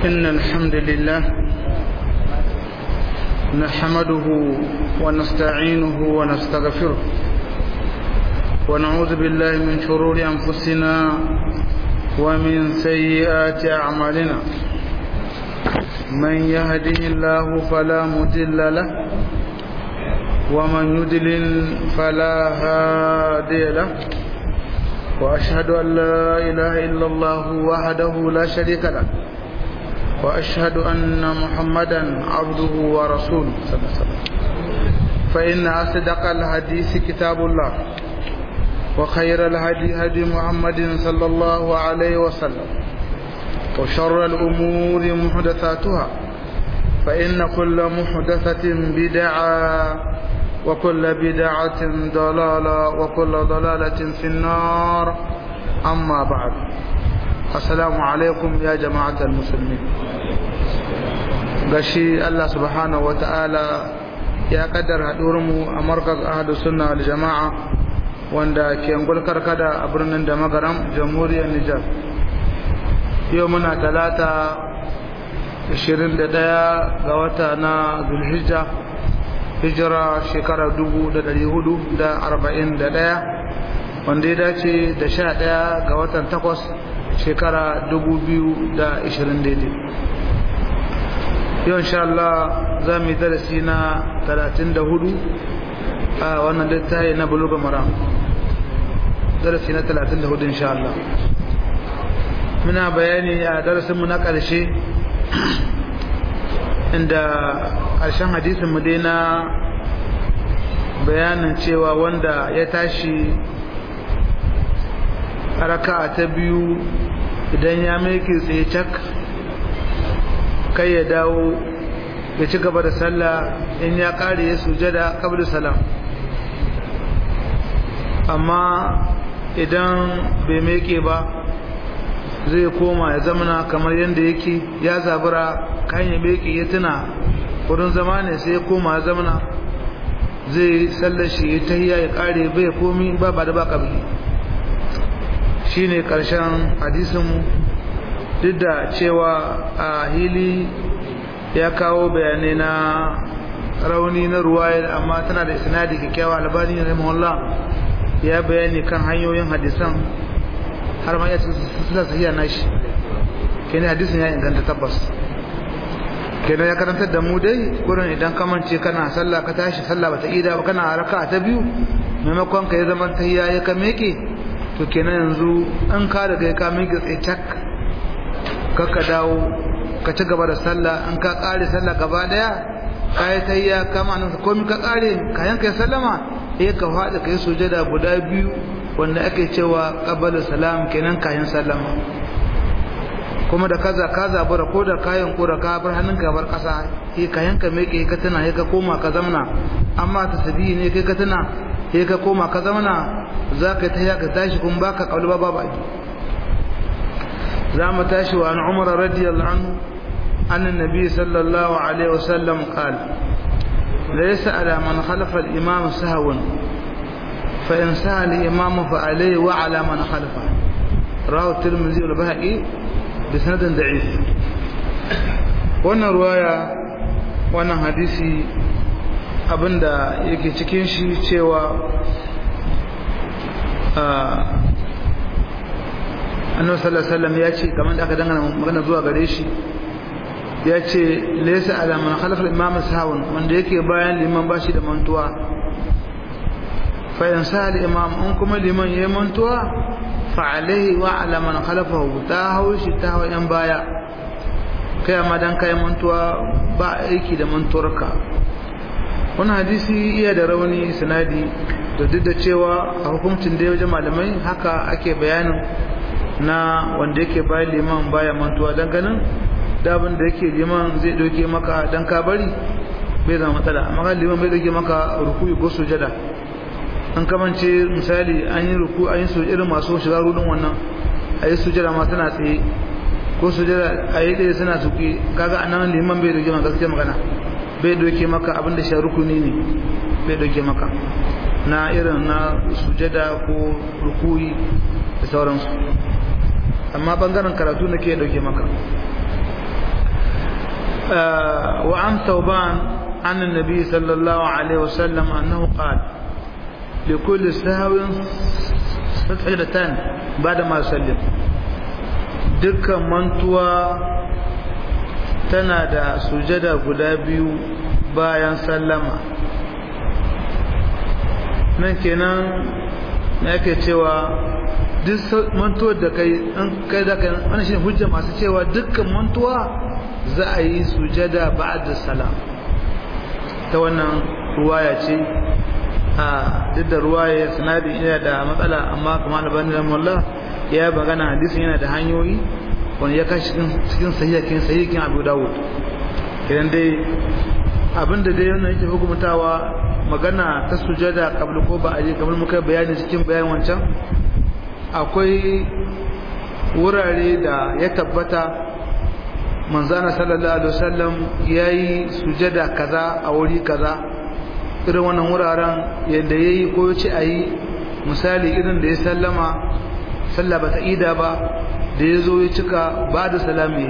إن الحمد لله نحمده ونستعينه ونستغفره ونعوذ بالله من شرور أنفسنا ومن سيئات أعمالنا من يهده الله فلا مضل له ومن يضلل فلا هادي له وأشهد أن لا إله إلا الله وحده لا شريك له وأشهد أن محمدا عبده ورسوله صلى الله عليه وسلم فإن أصدق الحديث كتاب الله وخير الهدي هدي محمد صلى الله عليه وسلم وشر الأمور محدثاتها فإن كل محدثة بدعة وكل بدعة ضلالة وكل ضلالة في النار أما بعد السلام عليكم يا جماعة المسلمين gashi Allah subhanahu wata'ala ya kaddar mu a markaz ahadu sunna wal jama'a wanda ke ngulkar kada a birnin da magaram jamhuriyar Nijar yau muna talata 21 ga wata na zulhijja hijira shekara 1441 wanda ya dace da 11 ga watan 8 shekara 2020 daidai yau insha Allah za mu yi darasi na 34 a wannan littafi na buluga mara darasi na 34 insha Allah muna bayani a darasinmu na ƙarshe inda ƙarshen hadisinmu dai na bayanin cewa wanda ya tashi raka ta biyu idan ya maiki tsaye cak kai ya dawo ya ci gaba da sallah in ya kare ya sujada kabri salam amma idan bai meke ba zai koma ya zamana kamar yadda yake ya zabura kan ya meke ya tuna wurin zama ne sai ya koma ya zamana zai sallar shi ya tahiya ya kare bai komi ba ba da ba kabli shine karshen hadisinmu duk da cewa a hili ya kawo bayanai na rauni na ruwayar amma tana da isnadi kyakkyawa albani rahimahullah ya bayani kan hanyoyin hadisan har ma ya ce sila sahiya nashi kenan hadisin ya inganta tabbas kenan ya karantar da mu dai gurin idan ka mance kana sallah ka tashi sallah bata ida ba kana raka ta biyu maimakon ka ya zama tahiyya ya ka meke to kenan yanzu an ka daga ka meke tsaye cak ka dawo ka ci gaba da sallah an ka kare sallah gaba daya ka yi tahiyya kama nan komai ka kare kayan ka sallama eh ka fada kai sujada guda biyu wanda ake cewa qabala salam kenan kayan sallama kuma da kaza ka zabura ko da kayan ko da ka bar hannunka bar kasa eh kayan ka meke ka tana eh ka koma ka zamna amma tasbihi ne kai ka tana eh ka koma ka zamna zaka tahiyya ka tashi kun baka kauli ba babu za mu tashi wa an umar radiyallahu anhu أن النبي صلى الله عليه وسلم قال ليس على من خلف الإمام سهو فإن سهى الإمام فعليه وعلى من خلفه رواه الترمذي والبهقي بسند ضعيف wannan ruwaya wannan hadisi abinda yake cikin shi cewa annabi sallallahu alaihi wasallam ya ce kamar da aka dangana magana zuwa gare shi ya ce laysa ala man khalafa al-imam sahwan wanda yake bayan liman bashi da mantuwa fa in sa al-imam in kuma liman yayi mantuwa fa alaihi wa ala man khalafahu ta haushi ta hawa yan baya kai amma dan kai mantuwa ba aiki da mantuwarka wannan hadisi iya da rauni sanadi da duk da cewa a hukuncin da wajen malamai haka ake bayanin na wanda yake bayan liman baya mantuwa dan ganin dabin da yake liman zai doke maka dan ka bari bai zama matsala amma kan liman bai doke maka rukuyi ko sujada an kamance misali an yi ruku an yi sujada irin masu shiga rudin wannan a yi sujada ma tana tsaye ko sujada a yi ɗaya suna tuki kaga anan liman bai doke maka gaskiya magana bai doke maka abinda shi rukuni ne bai doke maka na irin na sujada ko rukuyi da sauransu amma bangaren karatu na ke dauke maka wa an tauban an annabi sallallahu alaihi wasallam annahu qala likulli sahwin sajdatan ba'da ma sallam dukkan mantuwa tana da sujada guda biyu bayan sallama nan kenan na yake cewa duk mantuwar da kai an kai da kai wannan shine hujja masu cewa dukkan mantuwa za a yi sujada ba'da salam ta wannan ruwaya ce a duk da ruwaya sanadi yana da matsala amma kuma albani rahimahullah ya magana hadisin yana da hanyoyi wani ya kashi cikin sahihakin sahihakin Abu Dawud idan dai abinda dai wannan yake hukumtawa magana ta sujada kabla ko ba a je kamar muka bayani cikin bayan wancan akwai wurare da ya tabbata manzana sallallahu alaihi wasallam yayi sujada kaza a wuri kaza irin wannan wuraren yadda yayi ko yace ayi misali irin da ya sallama sallah bata ida ba da yazo ya cika ba da salami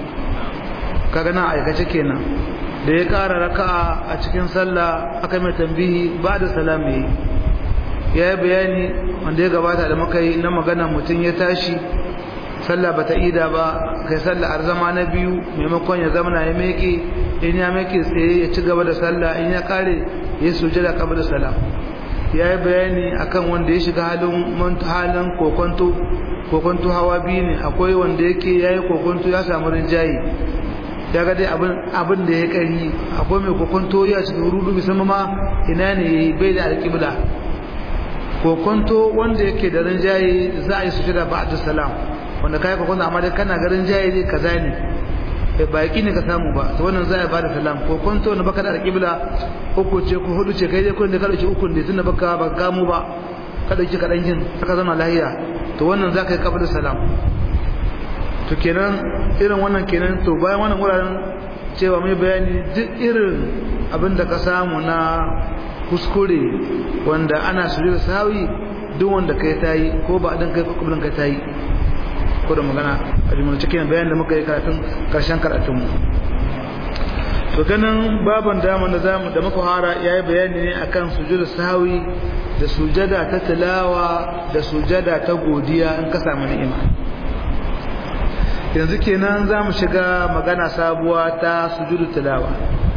kaga na aikace kenan da ya ƙara raka'a a cikin sallah aka mai tambihi ba da salami ya yi bayani wanda ya gabata da muka yi na magana mutum ya tashi sallah bata ida ba kai sallah har zama na biyu maimakon ya zama ya meke in ya meke tsaye ya ci gaba da sallah in ya kare ya sujada kabla da salam ya yi bayani akan wanda ya shiga halin halin kokonto kokonto hawa biyu ne akwai wanda yake ya yi kokonto ya samu rinjaye ya ga dai abin da ya kari akwai mai kokonto ya cikin rudu musamman ma ina ne bai da alƙibla kokonto wanda yake da rinjaye za a yi sujada ba'da salam wanda kai kokonto amma dai kana ga rinjaye ne kaza ne ba yaki ne ka samu ba to wannan za a bada salam kokonto na baka da alƙibla uku ce ko hudu ce kai dai kun da ka dauki uku ne tunda baka ba gamu ba ka dauki kadan yin aka zama lahiya to wannan za ka yi kabda salam to kenan irin wannan kenan to bayan wannan wuraren cewa mai bayani duk irin abin da ka samu na kuskure wanda ana suje da sawi duk wanda kai tayi ko ba din kai kuburin kai tayi ko da magana a jimin cikin bayan da muka yi karatun karshen karatun mu to ganin baban daman da zamu da muka fara yayi bayani ne akan sujudu sawi da sujada ta tilawa da sujada ta godiya in ka samu ni'ima yanzu kenan zamu shiga magana sabuwa ta sujudu tilawa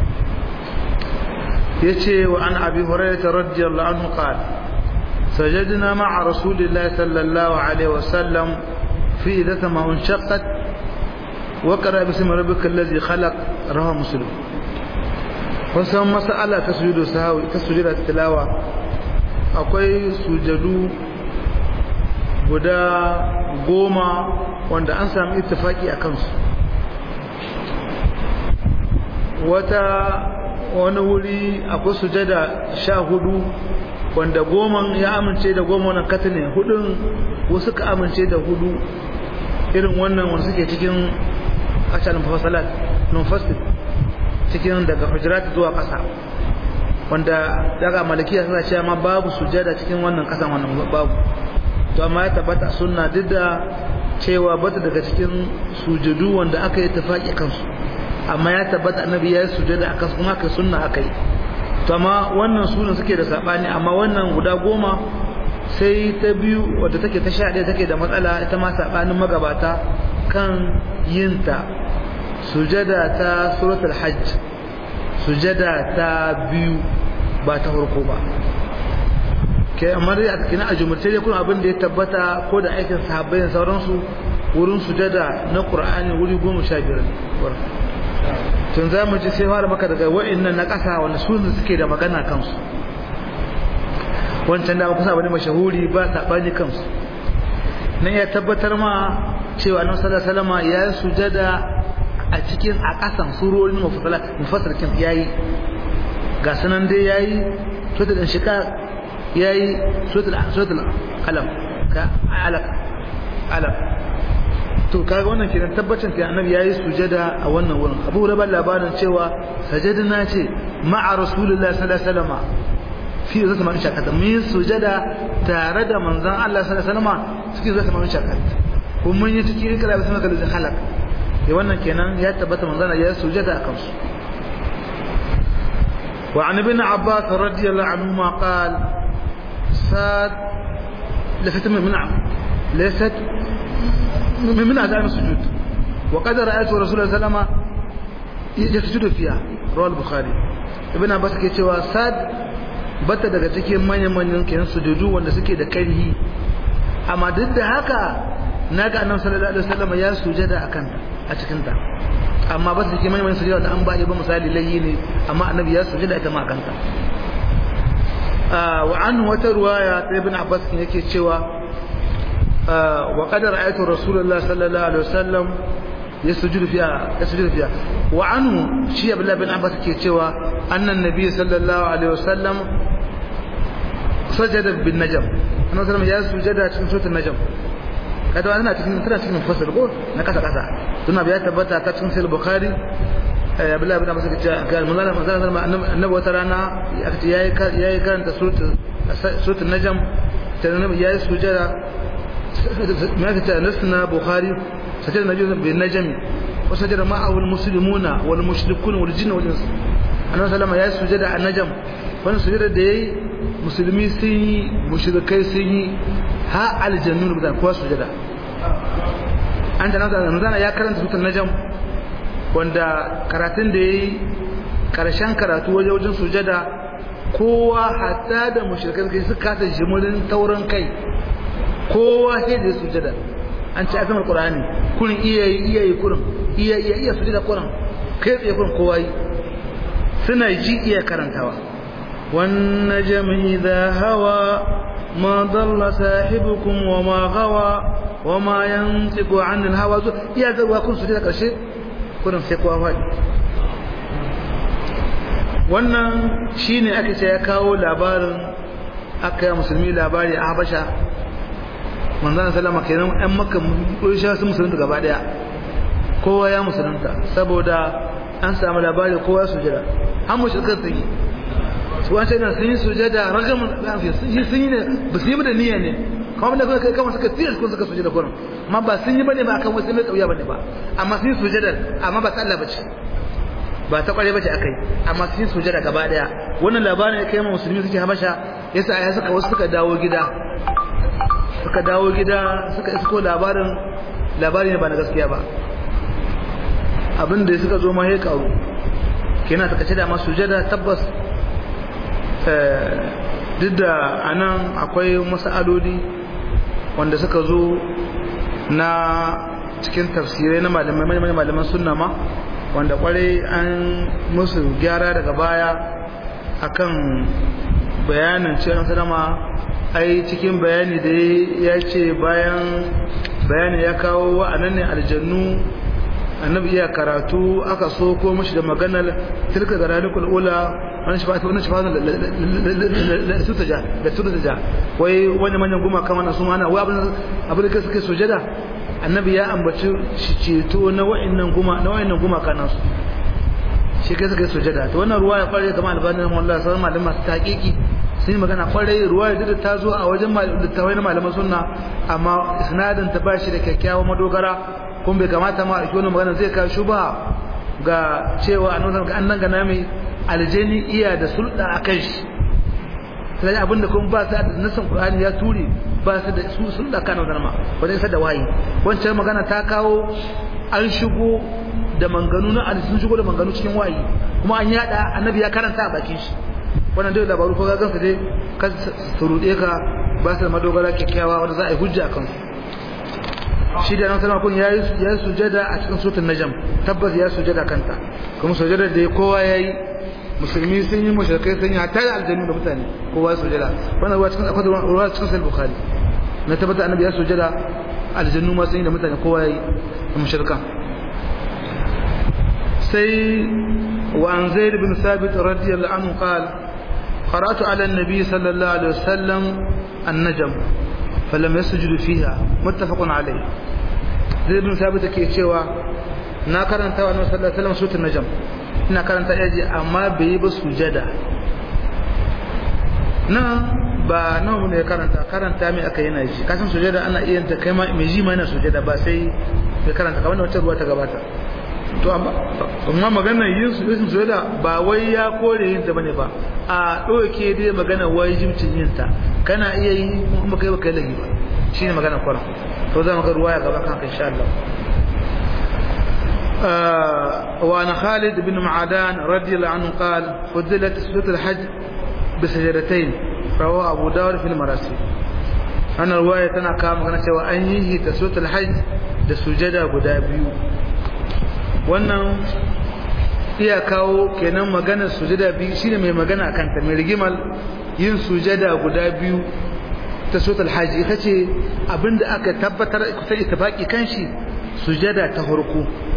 yace wa an abi hurairah radiyallahu anhu qala سجدنا مع رسول الله صلى الله عليه وسلم في إذا ما انشقت وقرأ باسم ربك الذي خلق رواه مسلم wasan mas'ala ta sujudu sahawi ta sujuda tilawa akwai sujadu guda goma wanda an sami ittifaki a kansu wata wani wuri akwai sujada sha hudu wanda goman ya amince da goma wannan katane hudun wasu ka amince da hudu irin wannan wanda suke cikin ashalin fasalat non-fasted cikin daga hujurat zuwa ƙasa wanda daga malikiya suna cewa ma babu sujada cikin wannan ƙasan wannan babu to amma ya tabbata sunna duk da cewa bata daga cikin sujudu wanda aka yi tafaki kansu amma ya tabbata annabi ya yi sujada a kansu kuma aka sunna aka yi to amma wannan sunan suke da sabani amma wannan guda goma sai ta biyu wadda take ta sha ɗaya take da matsala ita ma sabanin magabata kan yinta sujada ta suratul hajj sujada ta biyu ba ta farko ba ke amma dai a cikin ajumurce dai kun abin da ya tabbata ko da aikin sahabbai da sauransu wurin sujada na qur'ani wuri goma sha biyar tun za mu ji sai fara maka daga wa'annan na ƙasa wanda su suke da magana kansu wancan da kusa bane mashahuri ba sabani kansu nan ya tabbatar ma cewa annabi sallallahu alaihi wasallam ya sujada a cikin a ƙasan surorin mufassarkin yayi ga sanan dai yayi suratul inshiqaq yayi suratul suratul qalam ka alaq alaq to kaga wannan kenan tabbacin kai annabi yayi sujada a wannan wurin Abu Hurairah labarin cewa sajadna ce ma'a rasulullahi sallallahu alaihi wasallam fi zata man shakat mun sujada tare da manzon Allah sallallahu alaihi wasallam cikin zata man shakat kuma mun yi cikin ikra bismika da halak ya wannan kenan ya tabbata manzana ya sujada akan su wa an ibn abbas radiyallahu anhu ma qal sad lafat min laysat min azam sujud wa qad ra'aytu rasulullah sallallahu alaihi wasallam yasjudu fiha rawal bukhari ibn abbas ke cewa sad bata daga cikin manyan manyan kenan sujudu wanda suke da karhi amma duk da haka naga annabi sallallahu alaihi wasallam ya sujada akan a cikin ta amma ba su cikin manyan manyan sujada da an ba ba misali layi ne amma annabi ya sujada ita ma akan ta wa an wata ruwaya ta ibn abbas yake cewa wa qad ra'aytu rasulullah sallallahu alaihi wasallam يسجد فيها يسجد فيها وعنه شيء عبد الله بن عباس ke cewa annan nabi sallallahu alaihi wasallam sajada bin najm annabi sallallahu ya sujada cikin suratul najm kada ana cikin tana cikin fasal ko na kasa kasa tuna biya tabbata ta cikin sahih bukhari abdullahi bin abbas ke cewa ga manzala manzala annabi wata rana yayi yayi karanta suratul suratul najm ta annabi yayi sujada ما نسنا بخاري سجد النبي بالنجم وسجد معه المسلمون والمشركون والجن والانس annabi sallama ya sujada a najam wannan sujada da yayi musulmi sun yi mushrikai sun yi ha aljannu da kowa sujada an da nan ya karanta sutan najam wanda karatun da yayi karshen karatu waje wajen sujada kowa hatta da mushrikai kai suka ta jimurin taurin kai kowa sai da sujada an ci akan alqur'ani kurin iya iya yi kurin iya iya iya sujada kurin kai tsaye kurin kowa yi suna ji iya karantawa wan najmi idha hawa ma dalla sahibukum wa ma gawa wa ma yantiqu anil hawa iya zawa kun sujada karshe kurin sai kowa fadi wannan shine aka ce ya kawo labarin aka yi musulmi labari a habasha manzana salama kenan ɗan maka ƙurisha sun musulunta gaba ɗaya kowa ya musulunta saboda an samu labari kowa su jira an mu shirkar sun yi su wancan yana sun yi sujada ragamun sun yi sun yi ne ba su yi da niyya ne kamar da kai kama suka tilas ko suka sujada kurin amma ba sun yi bane ba akan wasu mai tsauya bane ba amma sun yi sujada amma ba ta Allah bace ba ta kware bace akai amma sun yi sujada gaba daya wannan labarin ya kai ma musulmi suke habasha yasa ya suka wasu suka dawo gida suka dawo gida suka isko labarin labari ne ba na gaskiya ba abin da suka zo ma ya karu kenan suka ce da masu sujada tabbas duk da anan akwai mas'aloli wanda suka zo na cikin tafsirai na malamai malaman sunna ma wanda kwarai an musu gyara daga baya akan bayanin cewa sanama ai cikin bayani da ya ce bayan bayani ya kawo wa'annan ne aljannu annabi iya karatu aka so ko mashi da maganar tilka da ralikul ula wani shi fata wani shi fata da tutaja da tutaja wai wani manyan guma kama na su mana wai abin abin da suke sujada annabi ya ambaci shi ceto na wa'annan guma na wa'annan guma kana su shi kai suka sujada to wannan ruwa ya fara kamar albanin wallahi sai malaman masu taqiqi sun yi magana kwarai ruwa da ta zo a wajen littawai na malaman sunna amma isnadin ta bashi da kyakkyawan madogara kuma bai kamata ma a wani magana zai kawo shuba ga cewa a nuna an nan gana mai aljani iya da sulɗa a kan shi sai abin da kuma ba su da nasan qur'ani ya ture ba su da su sulɗa kan wannan ma wajen isa da wayi wancan magana ta kawo an shigo da manganu na sun shigo da manganu cikin wayi kuma an yada annabi ya karanta a bakin shi wannan dai labaru ko gansa dai ka surude ka ba su da madogara kyakkyawa wanda za a yi hujja kan shi da nan sama kun yayi yayi sujada a cikin suratul najm tabbas ya sujada kanta kuma sujada da kowa yayi musulmi sun yi mushrikai sun yi hatta da aljannu da mutane kowa ya sujada wannan ruwa cikin akwai ruwa cikin sahih bukhari na tabbata annabi ya sujada aljannu ma sun yi da mutane kowa yayi da mushrikan sai wa an zaid bin sabit radiyallahu anhu qala قرأت على النبي صلى الله عليه وسلم النجم فلم يسجد فيها متفق عليه زي بن ثابت ke cewa na karanta wa annabi sallallahu alaihi wasallam suratul najm ina karanta yaji amma bai yi ba sujada nan ba nawa ne karanta karanta mai aka yana ji kasan sujada ana iya ta kai ma mai ji ma yana sujada ba sai bai karanta kamar da wata ruwa ta gabata to amma maganar yin su yin sujada ba wai ya kore yin ta bane ba a ɗauke dai maganar wajibcin yin ta kana iya yi kuma kai baka yi lagi ba shine maganar kwaran to za mu ga ruwa ya gaba kan insha Allah وعن خالد بن معدان رضي الله عنه قال فضلت سورة الحج بسجدتين رواه أبو داود في المراسيل أنا رواية أنا كام كان سوى أن يهي سورة الحج da sujada guda biyu wannan iya kawo kenan maganar sujada biyu shine mai magana akan ta mai rigimal yin sujada guda biyu ta suratul hajji ita ce abinda aka tabbatar kusan ittifaqi kan shi sujada ta farko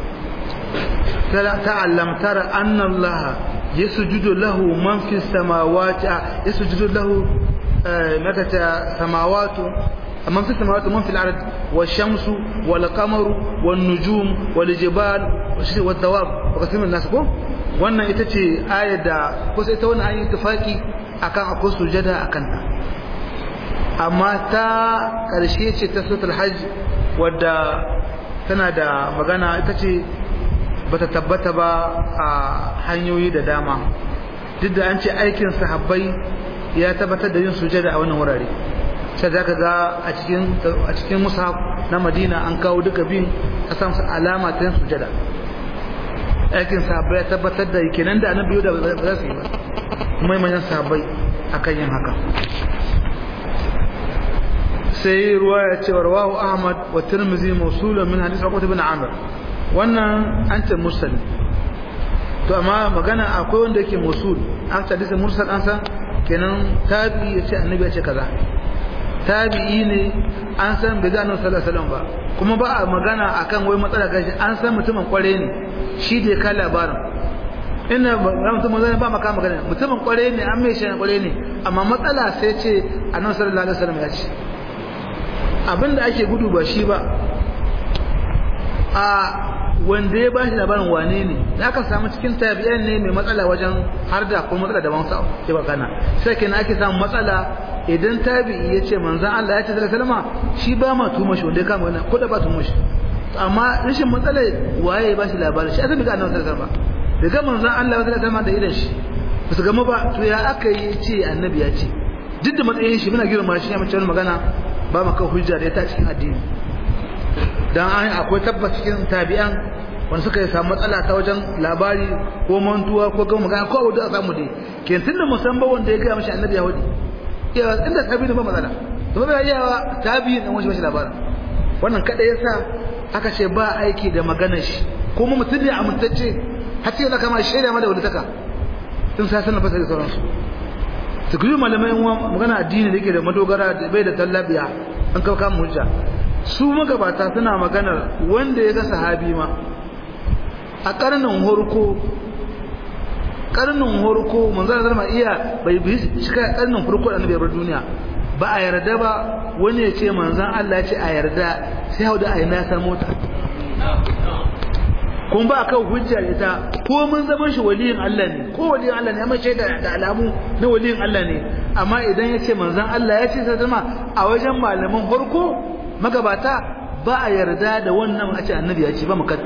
تعلم ترى أن الله يسجد له من في السماوات يسجد له متى سماوات من في السماوات ومن في الأرض والشمس والقمر والنجوم والجبال والدواب وكثير من الناس ko wannan ita ce ayar da kusa ita wannan ayi tufaki akan akwai sujada akan ta amma ta karshe ce ta suratul hajj wadda tana da magana ita ce bata tabbata ba a hanyoyi da dama duk da an ce aikin sahabbai ya tabbatar da yin sujada a wannan wurare sai zaka ga a cikin a cikin mushaf na Madina an kawo duka bin a san alama ta sujada aikin sahabbai ya tabbatar da kenan da annabi da ba za su yi ba kuma manyan sahabbai akan yin haka sai ruwaya ce rawahu Ahmad wa Tirmidhi mawsulan min hadith Uqbah ibn Amr wannan an ce mursal to amma magana akwai wanda yake musul an ce hadisin mursal an san kenan tabi ya ce annabi ya ce kaza tabi'i ne an san bai ga annabi sallallahu alaihi wasallam ba kuma ba a magana akan wai matsala gashi an san mutumin kware ne shi da ya ka labarin ina ba mutum zai ba maka magana mutumin kware ne an mai shi kware ne amma matsala sai ce annabi sallallahu alaihi wasallam ya ce abinda ake gudu ba shi ba a wanda ya bashi labarin wane ne da aka samu cikin tabi'an ne mai matsala wajen har da ko matsala da wansa ke bakana sai kenan ake samu matsala idan tabi'i ya ce manzon Allah ya ce sallallahu alaihi wasallam shi ba ma tuma shi wanda ya kama wannan ko da ba tuma shi amma rashin matsala waye ya bashi labarin shi asabi ga annabi sallallahu alaihi wasallam daga manzon Allah sallallahu alaihi wasallam da idan shi ba su gama ba to ya aka yi ce annabi ya ce duk da matsayin shi muna girma shi ya mace magana ba maka hujja da ta cikin addini dan an akwai tabbas cikin tabi'an wanda suka yi samu matsala ta wajen labari ko mantuwa ko ga magana ko abu da samu dai ke tunda musamman wanda ya ga mishi annabi yahudi ya inda tabi'in ba matsala to ba ya tabi'in dan wani labarin wannan kada yasa aka ce ba aiki da maganar shi kuma mutum ne amintacce har sai da kama shaida ma da wani taka tun sai sanin fasari sauransu su kuma malamai magana addini da yake da madogara da bai da tallabiya an kawo kama hujja su magabata suna maganar wanda ya ga sahabi ma a karnin horko karnin horko manzana zama iya bai bi cika karnin horko da annabi bar duniya ba a yarda ba wani ya ce manzan Allah ya ce a yarda sai hau da aina ta mota kun ba kan hujja ita ko mun zaman shi waliyin Allah ne ko waliyin Allah ne amma shaida da alamu na waliyin Allah ne amma idan ya ce manzan Allah ya ce sai zama a wajen malaman horko magabata ba a yarda da wannan a ce annabi ya ce ba mu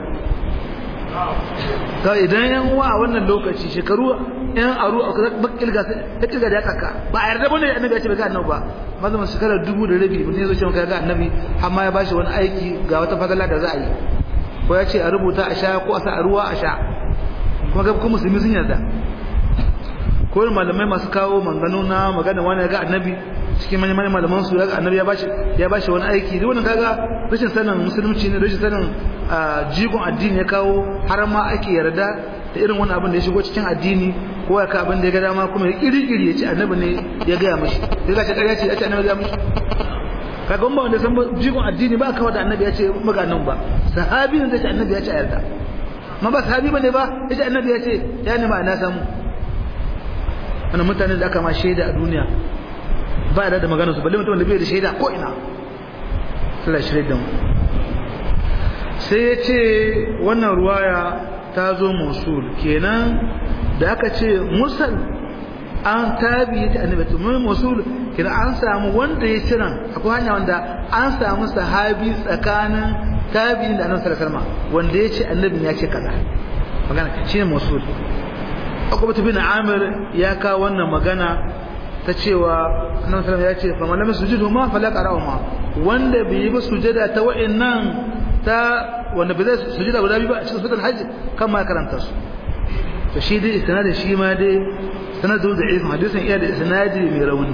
ga idan yan uwa a wannan lokaci shekaru yan aru a bakil ga ta tiga da kaka ba a yarda bane annabi ya ce ba ga annabi ba mazamin shekara dubu da rabi mutum ya zo ce maka ga annabi amma ya bashi wani aiki ga wata fadala da za a yi ko ya ce a rubuta a sha ko a sa a ruwa a sha kuma ga kuma musulmi sun yarda ko malamai masu kawo manganu na magana wani ga annabi cikin manyan manyan malaman su ga annabi ya bashi ya bashi wani aiki duk wannan kaga rashin sanin musulunci ne rashin sanin jigon addini ya kawo har ma ake yarda da irin wani abin da ya shigo cikin addini ko ya ka abin da ya ga dama kuma ya kiri-kiri ya ce annabi ne ya gaya mashi sai ka ce ƙarya ce ya ce annabi ya mashi kaga ba wanda san jigon addini ba kawai da annabi ya ce maka nan ba sahabi ne zai ce annabi ya ce a yarda ma ba sahabi bane ba ya ce annabi ya ce ya ne ma na samu wannan mutane da aka ma shaida a duniya ba da magana su balle mutum da bai da shaida ko ina Allah shirye da mu sai ya ce wannan ruwaya ta zo musul kenan da aka ce mursal an tabi ta annabi to mun musul kenan an samu wanda ya cira akwai hanya wanda an samu sahabi tsakanin tabi'in da annabi sallallahu alaihi wasallam wanda ya ce annabin ya ce kaza magana shine mausul Uqbah bin Amir ya kawo wannan magana ta cewa annabi sallallahu ya ce fa man lam sujudu ma fala qara'u ma wanda bai yi ba sujada ta wa'annan ta wanda bai zai sujada guda biyu ba a cikin suratul hajj kan ma karanta su to shi dai isnadin shi ma dai sanadun da ibn hadisin iya da isnadi mai rauni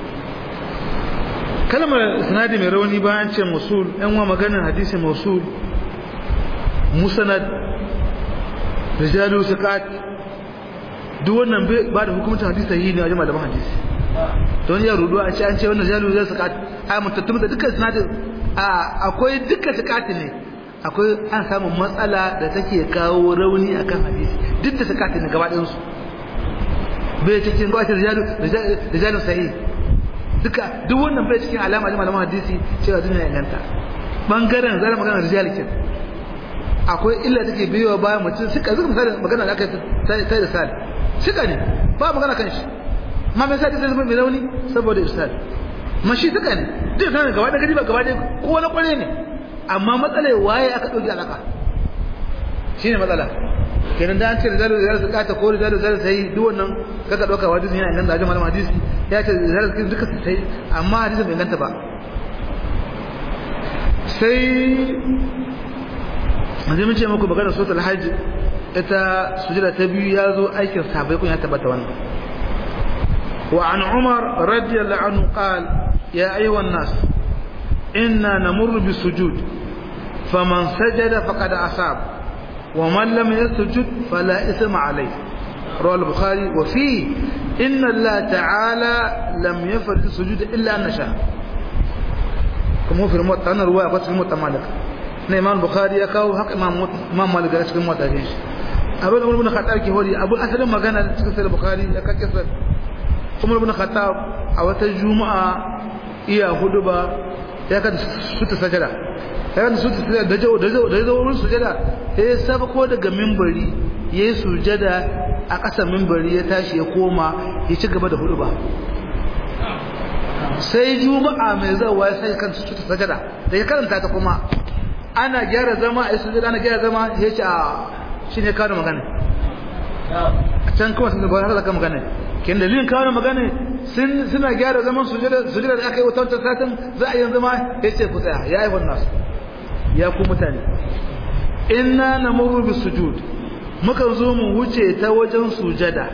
kalmar isnadi mai rauni bayan ce musul ɗan wa maganar hadisi musul musanad rijalu siqat duk wannan ba da hukumcin hadisi sahihi ne a jama'a malaman hadisi don ya rudu a ce an ce wannan rijalu zai siqat ai mutattum da dukkan isnadin akwai dukkan siqat ne akwai an samu matsala da take kawo rauni akan hadisi duk da siqat ne gaba ɗayan su bai cikin gwace rijalu rijalu sahihi duka duk wannan bai cikin alama da malaman hadisi cewa duniya inganta bangaren zara magana rijal kin akwai illa take biyo bayan mutum suka zuka misali magana da aka sai da sal suka ne ba magana kan shi ma me sai da zama mai rauni saboda irsal mashi suka ne duk sanin gaba da gari ba gaba da ko na kware ne amma matsalar waye aka dauki alaka shine matsala kenan da an ce rijalu rijalu su kata ko rijalu rijalu sai duk wannan kaga dauka wa hadisi yana inganta da malaman hadisi ya ce rijalu su duka su sai amma hadisi bai inganta ba sai yanzu mun ce muku magana suratul hajj ita sujada ta biyu ya zo aikin sahabbai kun ya tabbata wannan wa an umar radiyallahu anhu qala ya ayyuhan nas inna namurru bisujud faman sajada faqad asaba ومن لم يسجد فلا إثم عليه رواه البخاري وفيه إن الله تعالى لم يفرض السجود إلا أن نشاء كما في الموت أنا رواية قصة الموت مالك إمام البخاري يكاو حق إمام إمام مالك قال الموت أجيش أبو عمر بن الخطاب كي هولي أبو أسلم ما كان في البخاري يكا كسر عمر بن الخطاب أو تجمع إيا هدبا يكا ست سجدة yayin su da jawo da jawo da jawo wurin sujada sai ya sabako daga minbari yayi sujada a ƙasa minbari ya tashi ya koma ya ci gaba da hudu ba sai juma'a mai zawa sai kan su sajada da ya karanta ta kuma ana gyara zama a sujada ana gyara zama ya ce a shine kawo magana a can kuma sun ba haka magana kin dalilin kawo magana sun suna gyara zaman sujada sujada da aka yi wata wata satin za a yi zama ya ce ku tsaya ya yi wannan ya ku mutane inna namuru bis sujud muka zo mu wuce ta wajen sujada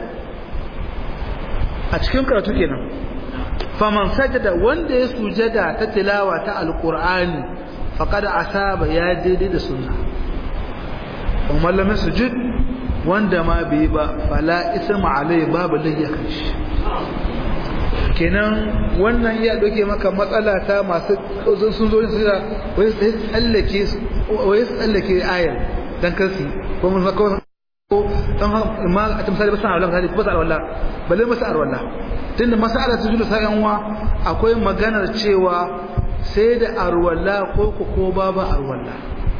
a cikin karatu kenan faman sajada wanda ya sujada ta tilawa ta alqur'ani faqad asaba ya daidai da sunna kuma lam sujud wanda ma bai ba fala isma alai babu lahiya kanshi kenan wannan ya doke maka matsala ta masu sun zo su da wai sai tsallake wai tsallake ayar dan kansu ko mun maka ko dan ma a tamsali basan Allah hadi ko basan Allah balle masa arwalla tunda masala ta julu sai yanwa akwai maganar cewa sai da arwalla ko ko ko babu arwalla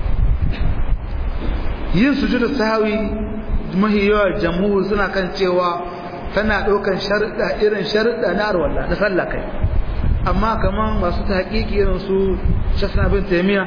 yin sujudu sahwi mahiyawa jamhur suna kan cewa tana ɗaukan sharuɗa irin sharuɗa na arwallah na sallah kai amma kaman masu ta haƙiƙi irin su shasna bin taimiya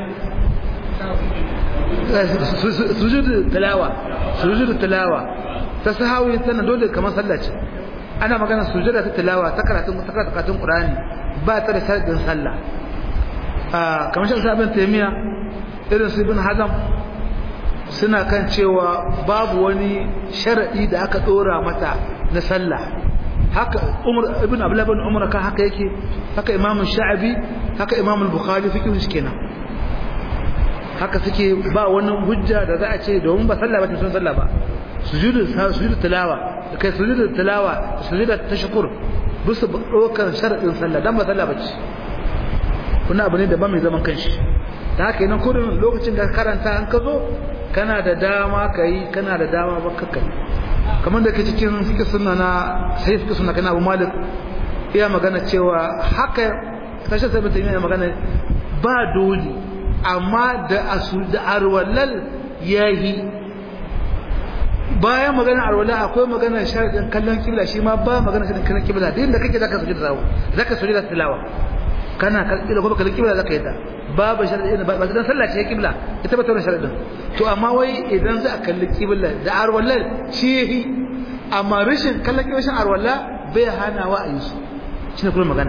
sujudu tilawa sujudu tilawa ta sahawi tana dole kamar sallah ce ana magana sujuda ta tilawa ta karatun ta karatun qur'ani ba ta da sharuɗin sallah kamar shasna bin taimiya irin su ibn hazam suna kan cewa babu wani sharadi da aka dora mata na sallah haka umar ibn abdullah ibn umar kan haka yake haka imam sha'abi haka imam al-bukhari fiqhin shi kenan haka suke ba wani hujja da za a ce domin ba sallah ba ta sun sallah ba sujudu sujudu tilawa kai sujudu tilawa sujudu tashkur bisu dokan sharadin sallah dan ba sallah ba ce kuna abu ne da ba mai zaman kanshi da haka yana kurin lokacin da karanta an ka zo kana da dama ka yi kana da dama ba ka kai kamar da ke cikin suke suna na sai suke suna kana abu malik iya magana cewa haka kashe sai mutum yana magana ba dole amma da asu da arwalal yayi bayan magana arwala akwai magana sharadin kallon kibla shi ma ba magana sharadin kallon kibla da inda kake zaka sujud zawo zaka sujud tilawa kana kalkila ko baka kibla zaka yi ta babu sharadi ba ba dan sallah ce kibla ita ba ta sharadin to amma wai idan za a kalli kibla da arwallar shi yahi amma rashin kallon kibla shin arwalla bai hana wa a yi su shine kuma magana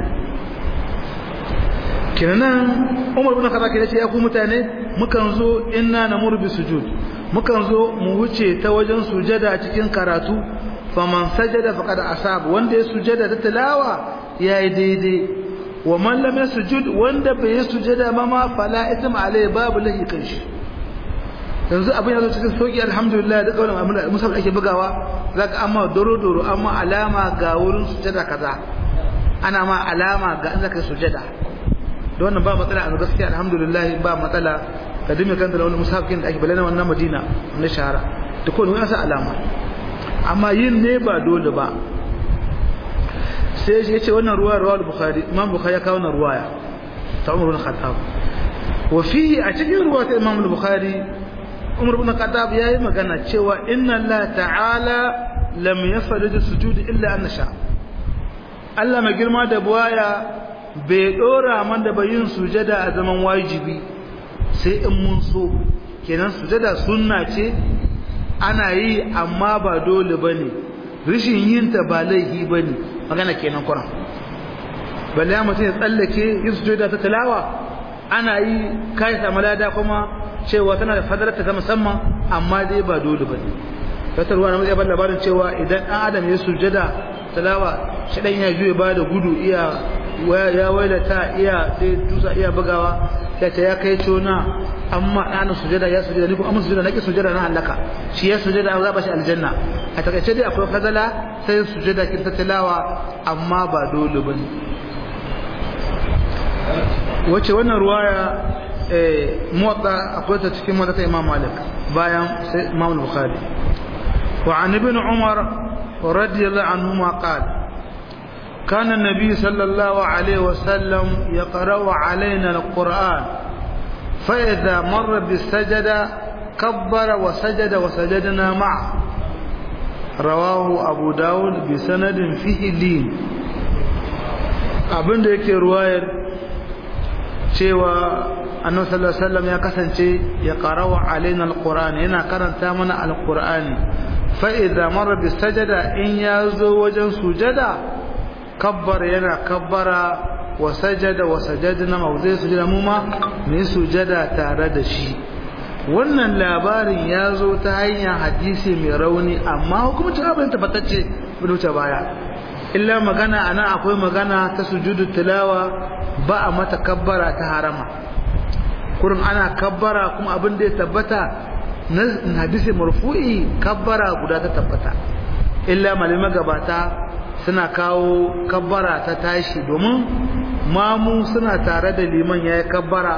kenan Umar ibn Khattab ya ce ya ku mutane mukan zo inna namur bi sujud mukan zo mu wuce ta wajen sujada cikin karatu faman sajada faqad asab wanda ya sujada ta tilawa yayi daidai wa man lam yasjud wanda bai sujada ba ma fala isma alai babu lahi kanshi yanzu abin yazo cikin sauki alhamdulillah da kawai abin musab ake bugawa zaka amma doro doro amma alama ga wurin sujada kaza ana ma alama ga an zaka sujada da wannan ba matsala a gaskiya alhamdulillah ba matsala ka dime kanta da wani musafin da ake balana wannan madina na shahara da kowane wani asa alama amma yin ne ba dole ba sai ya ce wannan ruwa ruwa bukhari imam bukhari ya kawo wannan ruwaya ta umar bin khattab wa fihi a cikin ruwa ta imam bukhari umar bin khattab yayi magana cewa inna allah ta'ala lam yafrid sujud illa an sha Allah mai girma da buwaya bai dora man da bayin sujada a zaman wajibi sai in mun so kenan sujada sunna ce ana yi amma ba dole bane rishin yin ta ba laifi bane magana kenan Qur'an balle ya mutum ya tsallake yin sujada ta tilawa ana yi kai samu lada kuma cewa tana da fadalarta ta musamman amma dai ba dole bane wata ruwa na mutum ya bar labarin cewa idan dan adam ya sujada tilawa shi dan ya juye ba da gudu iya ya wailata iya sai tusa iya bugawa ya ce ya kai cona amma ɗana sujada ya sujada ni kuma amma sujada nake sujada na halaka shi ya sujada za ba shi aljanna a takaice dai akwai fazala sai sujada kin ta tilawa amma ba dole bane wace wannan ruwaya eh muwatta akwai ta cikin mata Imam Malik bayan sai Imam Bukhari wa an ibn Umar radiyallahu anhuma qala كان النبي صلى الله عليه وسلم يقرأ علينا القرآن فإذا مر بالسجدة كبر وسجد وسجدنا معه رواه أبو داود بسند فيه لين abin da yake ruwayar cewa annabi sallallahu alaihi wasallam ya kasance ya qarawa alaina alqur'ani yana karanta mana alqur'ani fa idza marra bis sajada in yazo wajen sujada kabbar yana kabbara wa sajada wa sajadna mawzai sujada mu ma mu sujada tare da shi wannan labarin ya zo ta hanyar hadisi mai rauni amma hukumcin abin tabbatacce bai wuce baya illa magana ana akwai magana ta sujudu tilawa ba a mata kabbara ta harama kurin ana kabbara kuma abin da ya tabbata na hadisi marfu'i kabbara guda ta tabbata illa malamai gabata suna kawo kabbara ta tashi domin mamu suna tare da liman ya yi kabbara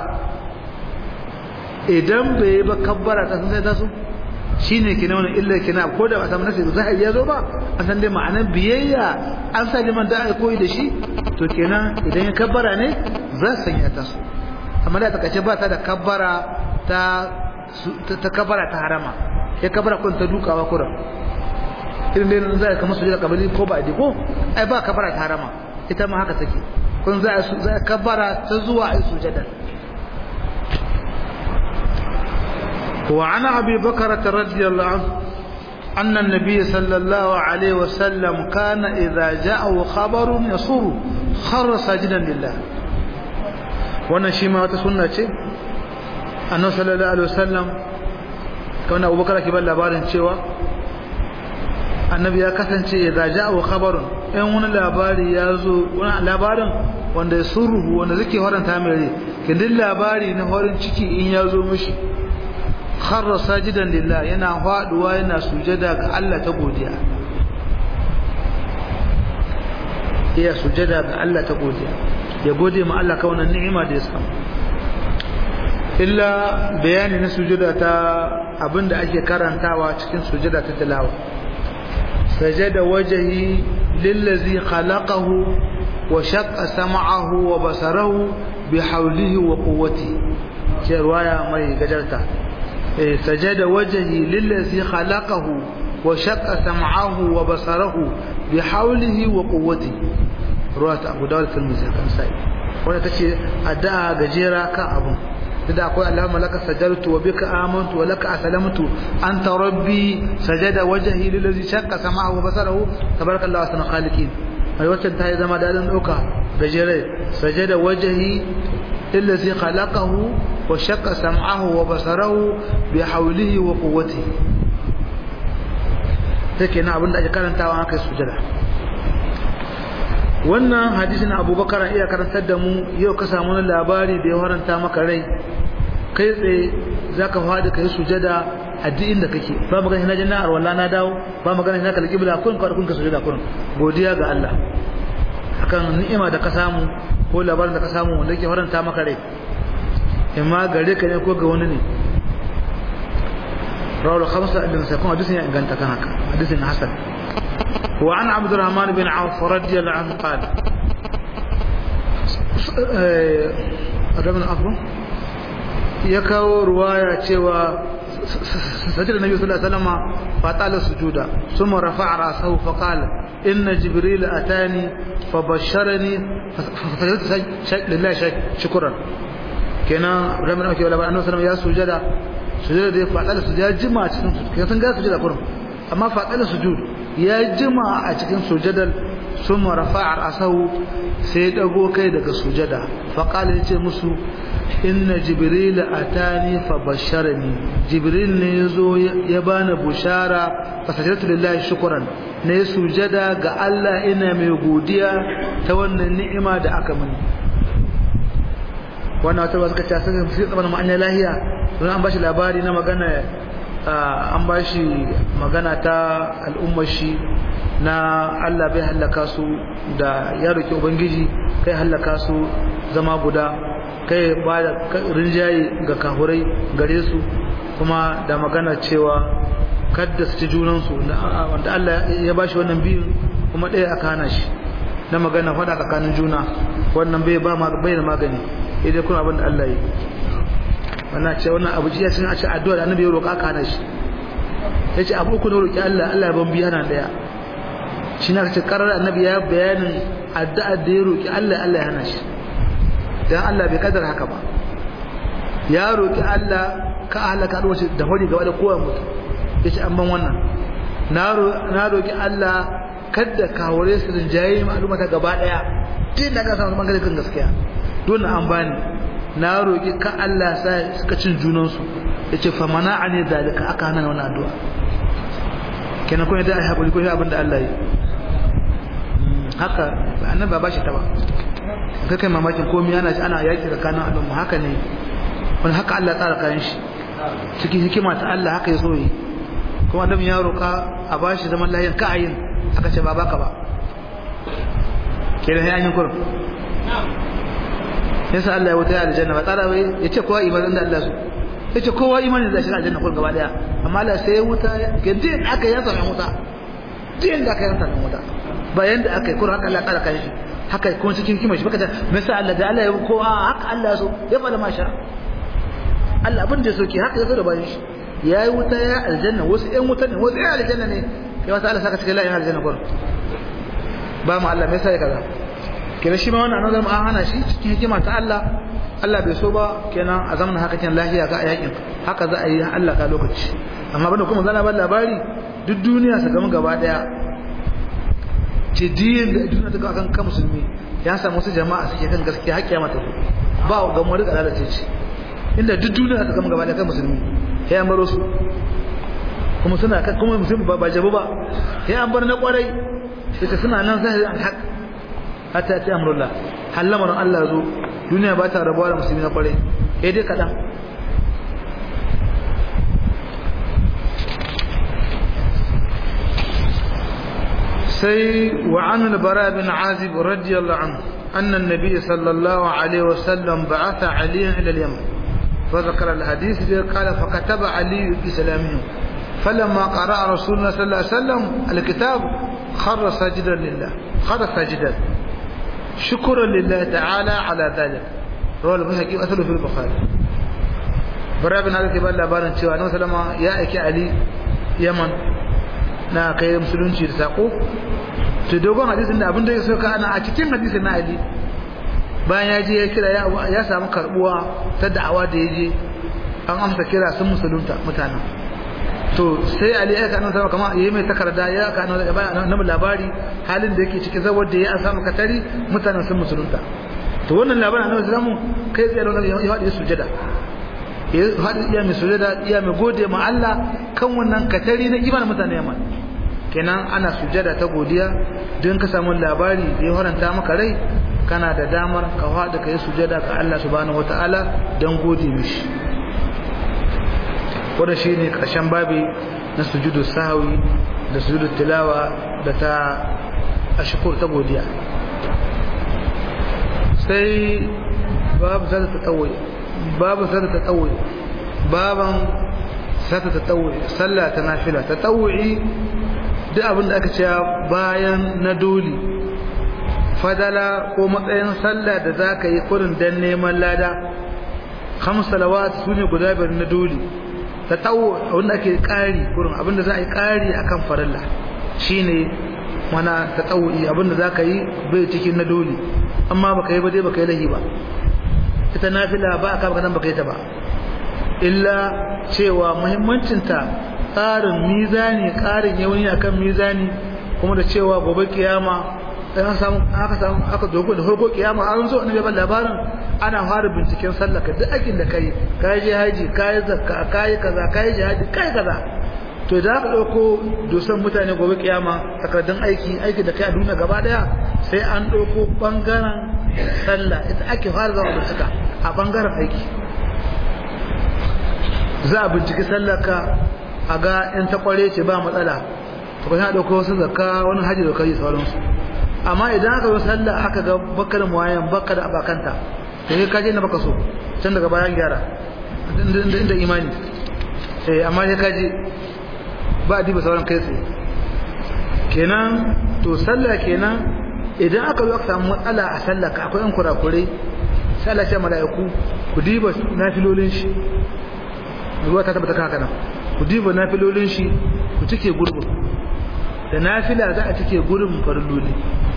idan bai yi ba kabbara ta sun sai ta su shi ne kina wani illa kina ko da ba samu nasi zahiri ya zo ba an san dai ma'anar biyayya an sa liman da koyi da shi to kenan idan ya kabbara ne za su sanya ta su amma da takaice ba ta da kabbara ta ta kabbara ta harama ya kabbara kun ta dukawa kuran irin dai za ka masu jira kabali ko ba a ko ai ba kabara ta harama ita ma haka take kun za a kabara ta zuwa ai sujada wa ana abi bakara radiyallahu anhu أن النبي صلى الله عليه وسلم كان إذا جاءه خبر يصر خر ساجدا لله wannan shi ma wata sunna ce annabi sallallahu alaihi wasallam kawai Abu Bakar ke ba labarin cewa annabi ya kasance ya zaja wa khabarun in wani labari ya zo wani labarin wanda ya surruhu wanda zake faranta mai rai kindin labari na farin ciki in ya zo mishi kharra sajidan lillah yana faduwa yana sujada ga Allah ta godiya iya sujada ga Allah ta godiya ya gode ma Allah ka wannan ni'ima da ya samu illa bayani na sujada ta abinda ake karantawa cikin sujada ta tilawa سجد وجهي للذي خلقه وشق سمعه وبصره بحوله وقوته في رواية مي قجرتا سجد وجهي للذي خلقه وشق سمعه وبصره بحوله وقوته رواية أبو داود في المزيد كان ساي wanda tace addu'a gajera kan abun da akwai Allahumma laka sajaltu wa bika amantu wa laka aslamtu anta rabbi sajada wajhi lillazi shaqqa sam'ahu wa basarahu tabarakallahu ahsanul khaliqin ai wacce ta zama dadin dauka gajere sajada wajhi lillazi khalaqahu wa shaqqa sam'ahu wa basarahu bi hawlihi wa quwwatihi take na abinda ake karantawa aka sujada wannan hadisin abubakar iya karantar da mu yau ka samu wani labari da ya haranta maka rai kai tsaye za ka faɗi ka yi sujada a duk inda kake ba magana na janna arwala na dawo ba magana na kalli kibla kun kawai kun ka sujada kun godiya ga Allah akan ni'ima da ka samu ko labarin da ka samu wanda yake faranta maka rai imma gare ka ne ko ga wani ne rawar khamsa ibn sakon hadisin ya inganta kan haka hadisin hasan وعن عبد الرحمن بن عوف رضي الله عنه قال ربنا أفضل يكاو رواية cewa سجد النبي صلى الله عليه وسلم فطال السجود ثم رفع رأسه فقال إن جبريل أتاني فبشرني فسجدت لله شكرا كنا ربنا أكي ولا أنه سلم يا سجد سجد دي فطال السجود يا جماعة كنا سنجا سجد كرم أما فطال السجود ya jima a cikin sujadar sun marafa a asahu sai ya dago kai daga sujada faƙali ya ce musu inna jibril a tani fa basharani jibril ne ya zo ya bani bushara fa sajadatu lillahi shukran ne sujada ga Allah ina mai godiya ta wannan ni'ima da aka mini wannan wata ba suka ce sai sai tsaban ma'anya lahiya don an bashi labari na magana an ba shi magana ta al'ummar shi na Allah bai hallaka su da ya roki ubangiji kai hallaka su zama guda kai ba da rinjaye ga kahurai gare su kuma da magana cewa kadda su ci junansu wanda Allah ya ba shi wannan biyun kuma ɗaya aka hana shi na magana faɗa tsakanin juna wannan bai ba bai da magani idan kuna abin da Allah yi wannan ce wannan abu ya cin a ce addu'a da annabi ya roƙa aka hana shi yace abu uku ne roƙi Allah Allah ya ban biya nan daya shi na ce karar annabi ya bayanin addu'a da ya roƙi Allah Allah ya hana shi dan Allah bai kadar haka ba ya roƙi Allah ka halaka da wace da hori gaba da kowa mutu yace an ban wannan na roƙi Allah kada ka hore su rinjaye ma'aluma ta gaba daya din da ka samu bangare kan gaskiya don an bani na roƙi ka Allah sa suka cin junansu ya ce famana a ne dalika aka hana wani addu'a kenan kuma da ai haƙuri ko shi abin da Allah yi haka annan ba ba shi ta ba ka kai mamakin komi ana shi ana yaƙi tsakanin al'umma haka ne wani haka Allah tsara kayan shi cikin hikima ta Allah haka ya so yi kuma adam ya roƙa a ba shi zaman lahiyar ka ayin aka ce ba baka ba kenan ya yi kurum yasa Allah ya wuta ya aljanna ba tsara bai ya ce kowa imanin da Allah su ya ce kowa imanin da shi aljanna kullum gaba daya amma Allah sai ya wuta ke din aka yansa mai wuta din da aka yansa mai wuta bayan da aka yi kullum haka Allah tsara kan shi haka kuma cikin kimar shi baka ta me sa Allah da Allah ya kowa haka Allah so ya fada masha Allah abin da soke haka ya zo da bayan shi ya yi wuta ya aljanna wasu ƴan wuta ne wasu ƴan aljanna ne ya wata Allah saka cikin la'in aljanna kullum ba mu Allah me sa ya kaza kenan shi ma wannan annabi an hana shi cikin hikima ta Allah Allah bai so ba kenan a zamanin haka kenan lafiya ga yakin haka za a yi Allah ka lokaci amma banda kuma zana ba labari duk duniya su gama gaba daya ce diyin da duniya ta kan kan musulmi ya samu wasu jama'a suke kan gaskiya har kiyama ta ba ga mu rika lalace ce inda duk duniya ta gama gaba daya kan musulmi sai an baro su kuma suna kuma musulmi ba ba jabu ba sai an bar na kwarai sai suna nan sai alhaq hatta ya ce amurullah hallamarin Allah zo duniya ba ta rabuwa da musulmi na kwarai ya dai kaɗan sai wa an albara bin azib radiyallahu anhu أن النبي صلى الله عليه وسلم بعث عليا إلى اليمن فذكر الحديث قال فكتب علي بسلامه فلما قرأ رسول الله صلى الله عليه وسلم الكتاب خر ساجدا لله خر ساجدا شكرا لله تعالى على ذلك رواه البخاري أثره في البخاري bara bin haka ke ba labarin cewa annabi sallama ya aiki ali yaman na kai musulunci da sako to dogon hadisin da abin da ya so ka ana a cikin hadisin na ali bayan ya je ya kira ya samu karbuwa ta da'awa da ya je an amsa kira sun musulunta mutanen to sai ali ya ka annabi kama yayi mai takarda ya ka annabi labari halin da yake cikin zawar da ya an samu katari mutanen sun musulunta to wannan labarin annabi sallallahu kai tsaye da ya faɗi sujada ya faɗi iya mai sujada iya mai gode ma Allah kan wannan katari na imanin mutane Yaman kenan ana sujada ta godiya don ka samu labari da ya haranta maka rai kana da damar ka faɗi ka yi sujada ga Allah subhanahu wataala don gode mishi wanda shine karshen babi na sujudu sahwi da sujudu tilawa da ta ashkur ta godiya sai babu zata tatawwi babu zata tatawwi baban zata tatawwi sallah ta nafila tatawwi duk abin da aka ce bayan na doli fadala ko matsayin sallah da zaka yi kurin dan neman lada khams salawat sune guda biyar na doli tatawwu wanda ake kari kurin abinda za a yi kari akan farilla shine mana tatawwi abinda zaka yi bai cikin na doli amma baka yi ba dai baka yi lahi ba ita nafila ba aka baka nan baka yi ta ba illa cewa muhimmancin ta tsarin mizani ƙarin yauni akan mizani kuma da cewa gobe kiyama an samu aka samu aka dogo da farko kiyama an zo annabi ban labarin ana fara binciken sallaka duk aikin da kai kai je haji kai zakka kai kaza kai jihadi kai kaza to da aka dauko dosan mutane gobe kiyama takardun aiki aiki da kai a duniya gaba daya sai an dauko bangaren sallah ita ake fara zama bincika a bangaren aiki za a binciki sallaka a ga in ta kware ce ba matsala to kuma dauko wasu zakka wani haji da kai sauransu amma idan aka zo sallah aka ga bakar muwayan bakar abakanta to sai kaje na baka so can daga bayan gyara inda imani eh amma sai kaje ba a diba sauran kai tsaye kenan to sallah kenan idan aka zo aka samu matsala a sallah ka akwai yan kurakurai sallah ce mala'iku ku diba nafilolin shi ruwa ta tabbata haka nan ku diba nafilolin shi ku cike gurbin da nafila za a cike gurbin farilloli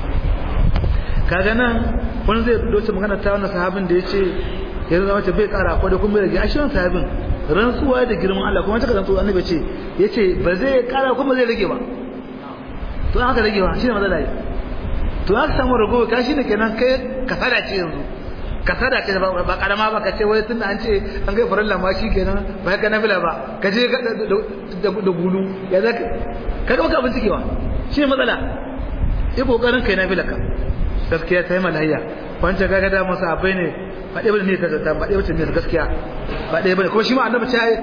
kaga nan wani zai doce magana ta wannan sahabin da yace yanzu zama ce bai kara ko da kuma bai rage a shirin sahabin rantsuwa da girman Allah kuma taka rantsuwa annabi ce yace ba zai kara kuma zai rage ba to an haka rage ba shine matsala ne to aka samu rago ka shine kenan kai kasada ce yanzu kasada ce ba karama ba ka ce wai tunda an ce an kai farilla ma kenan ba ka nafila ba ka je da gulu ya zaka kaga baka abin cikewa shine matsala yi kokarin kai nafila ka gaskiya ta yi malayya wancan gaga da masa abai ne ba ɗaya bane ne ta ba ɗaya bace ne gaskiya ba ɗaya bane kuma shi ma annabi ta yi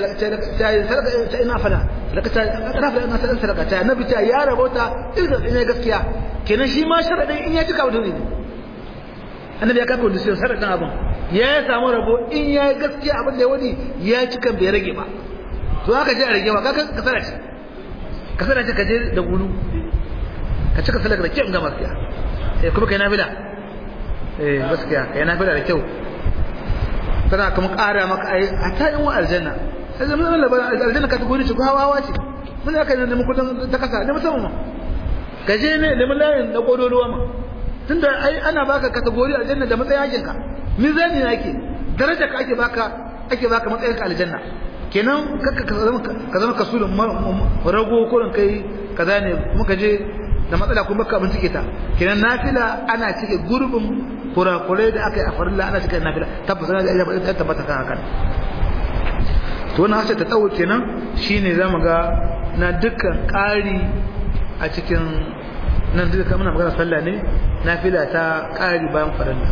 ta ina fala laka ta ta fala ina ta sadaka ta annabi ta ya rabota idan ina gaskiya kenan shi ma sharadin in ya cika wato ne annabi ya kafa condition sharadin abin ya samu rabo in ya gaskiya abin da ya wani ya cika bai rage ba to haka je a rage ba kaga kasara ce kasara ce ka je da gulu ka cika salaka da kyau ga gaskiya eh kuma kai nafila eh gaskiya kai nafila da kyau tana kuma ƙara maka ai a ta yin wa aljanna sai mun Allah ba aljanna ka gori ce ko hawa ce mun aka ne mun kudin ta kasa ne musamman ka je ne da mun layin da kodoluwa ma tunda ai ana baka kategori aljanna da matsayin yakin ka mizani ne ake daraja ka ake baka ake baka matsayin ka aljanna kenan kakka ka zama ka zama kasulun rago kurin kai kaza ne kuma ka je da matsala kuma baka abin cike ta kenan nafila ana cike gurbin kurakurai da aka yi a farilla ana cike nafila tabbas ana da tabbata kan hakan to wannan hasa ta tsawo kenan shine zamu ga na dukkan ƙari a cikin nan duka muna magana sallah ne nafila ta ƙari bayan farilla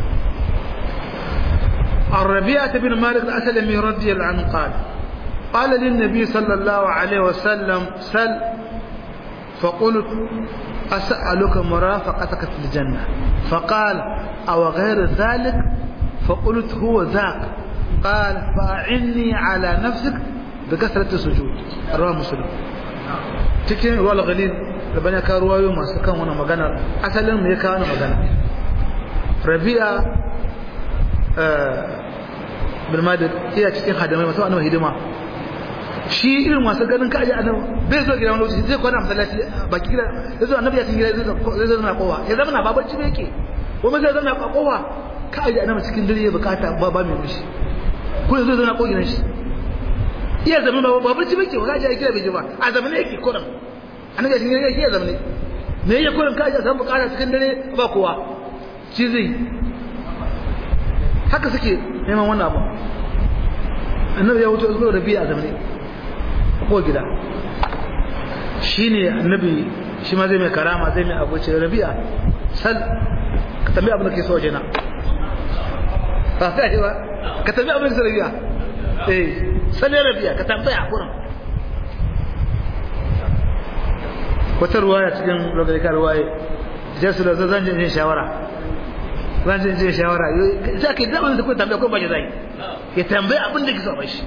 الربيعة بن مالك الأسلمي رضي الله عنه قال قال للنبي صلى الله عليه وسلم سل فقلت أسألك مرافقتك في الجنة فقال أو غير ذلك فقلت هو ذاك قال فأعني على نفسك بكثرة السجود رواه مسلم cikin ruwa galil da bane ka ruwayo masu kan wani magana asalin me ya kawo wani magana rabi'a bin madad iya cikin hadamai masu annabi hidima shi irin masu ganin ka aje annabi bai zo gidan lokaci zai kwana masallaci baki gida zai zo annabi ya tin gida zai zo na kowa ya zama na babarci ne yake kuma zai zama na kowa ka aje annabi cikin dare ya bukata ba ba mai mishi ko yanzu zana ko gidan shi iya zama ba ba barci bake ba kaje kira bai ji ba a zama ne yake kuran annabi cikin dare yake zama ne me yake kuran kaje san bukata cikin dare ba kowa shi zai haka suke neman wannan abu annabi ya wuce zuwa rabi'a a zamane ko gida shine annabi shi ma zai mai karama zai mai abu ce rabi'a sal ka tambayi abin da ke so wajena ba ta yi ba ka tambayi abin da ke so rabi'a eh sal rabi'a ka tambaya a kurin wata ruwaya cikin rogarika ruwaye jesu da zan jin shawara zan jin jin shawara za ka yi zaɓin da kuma tambaya ko ba shi zai ya tambayi abin da ke so ba shi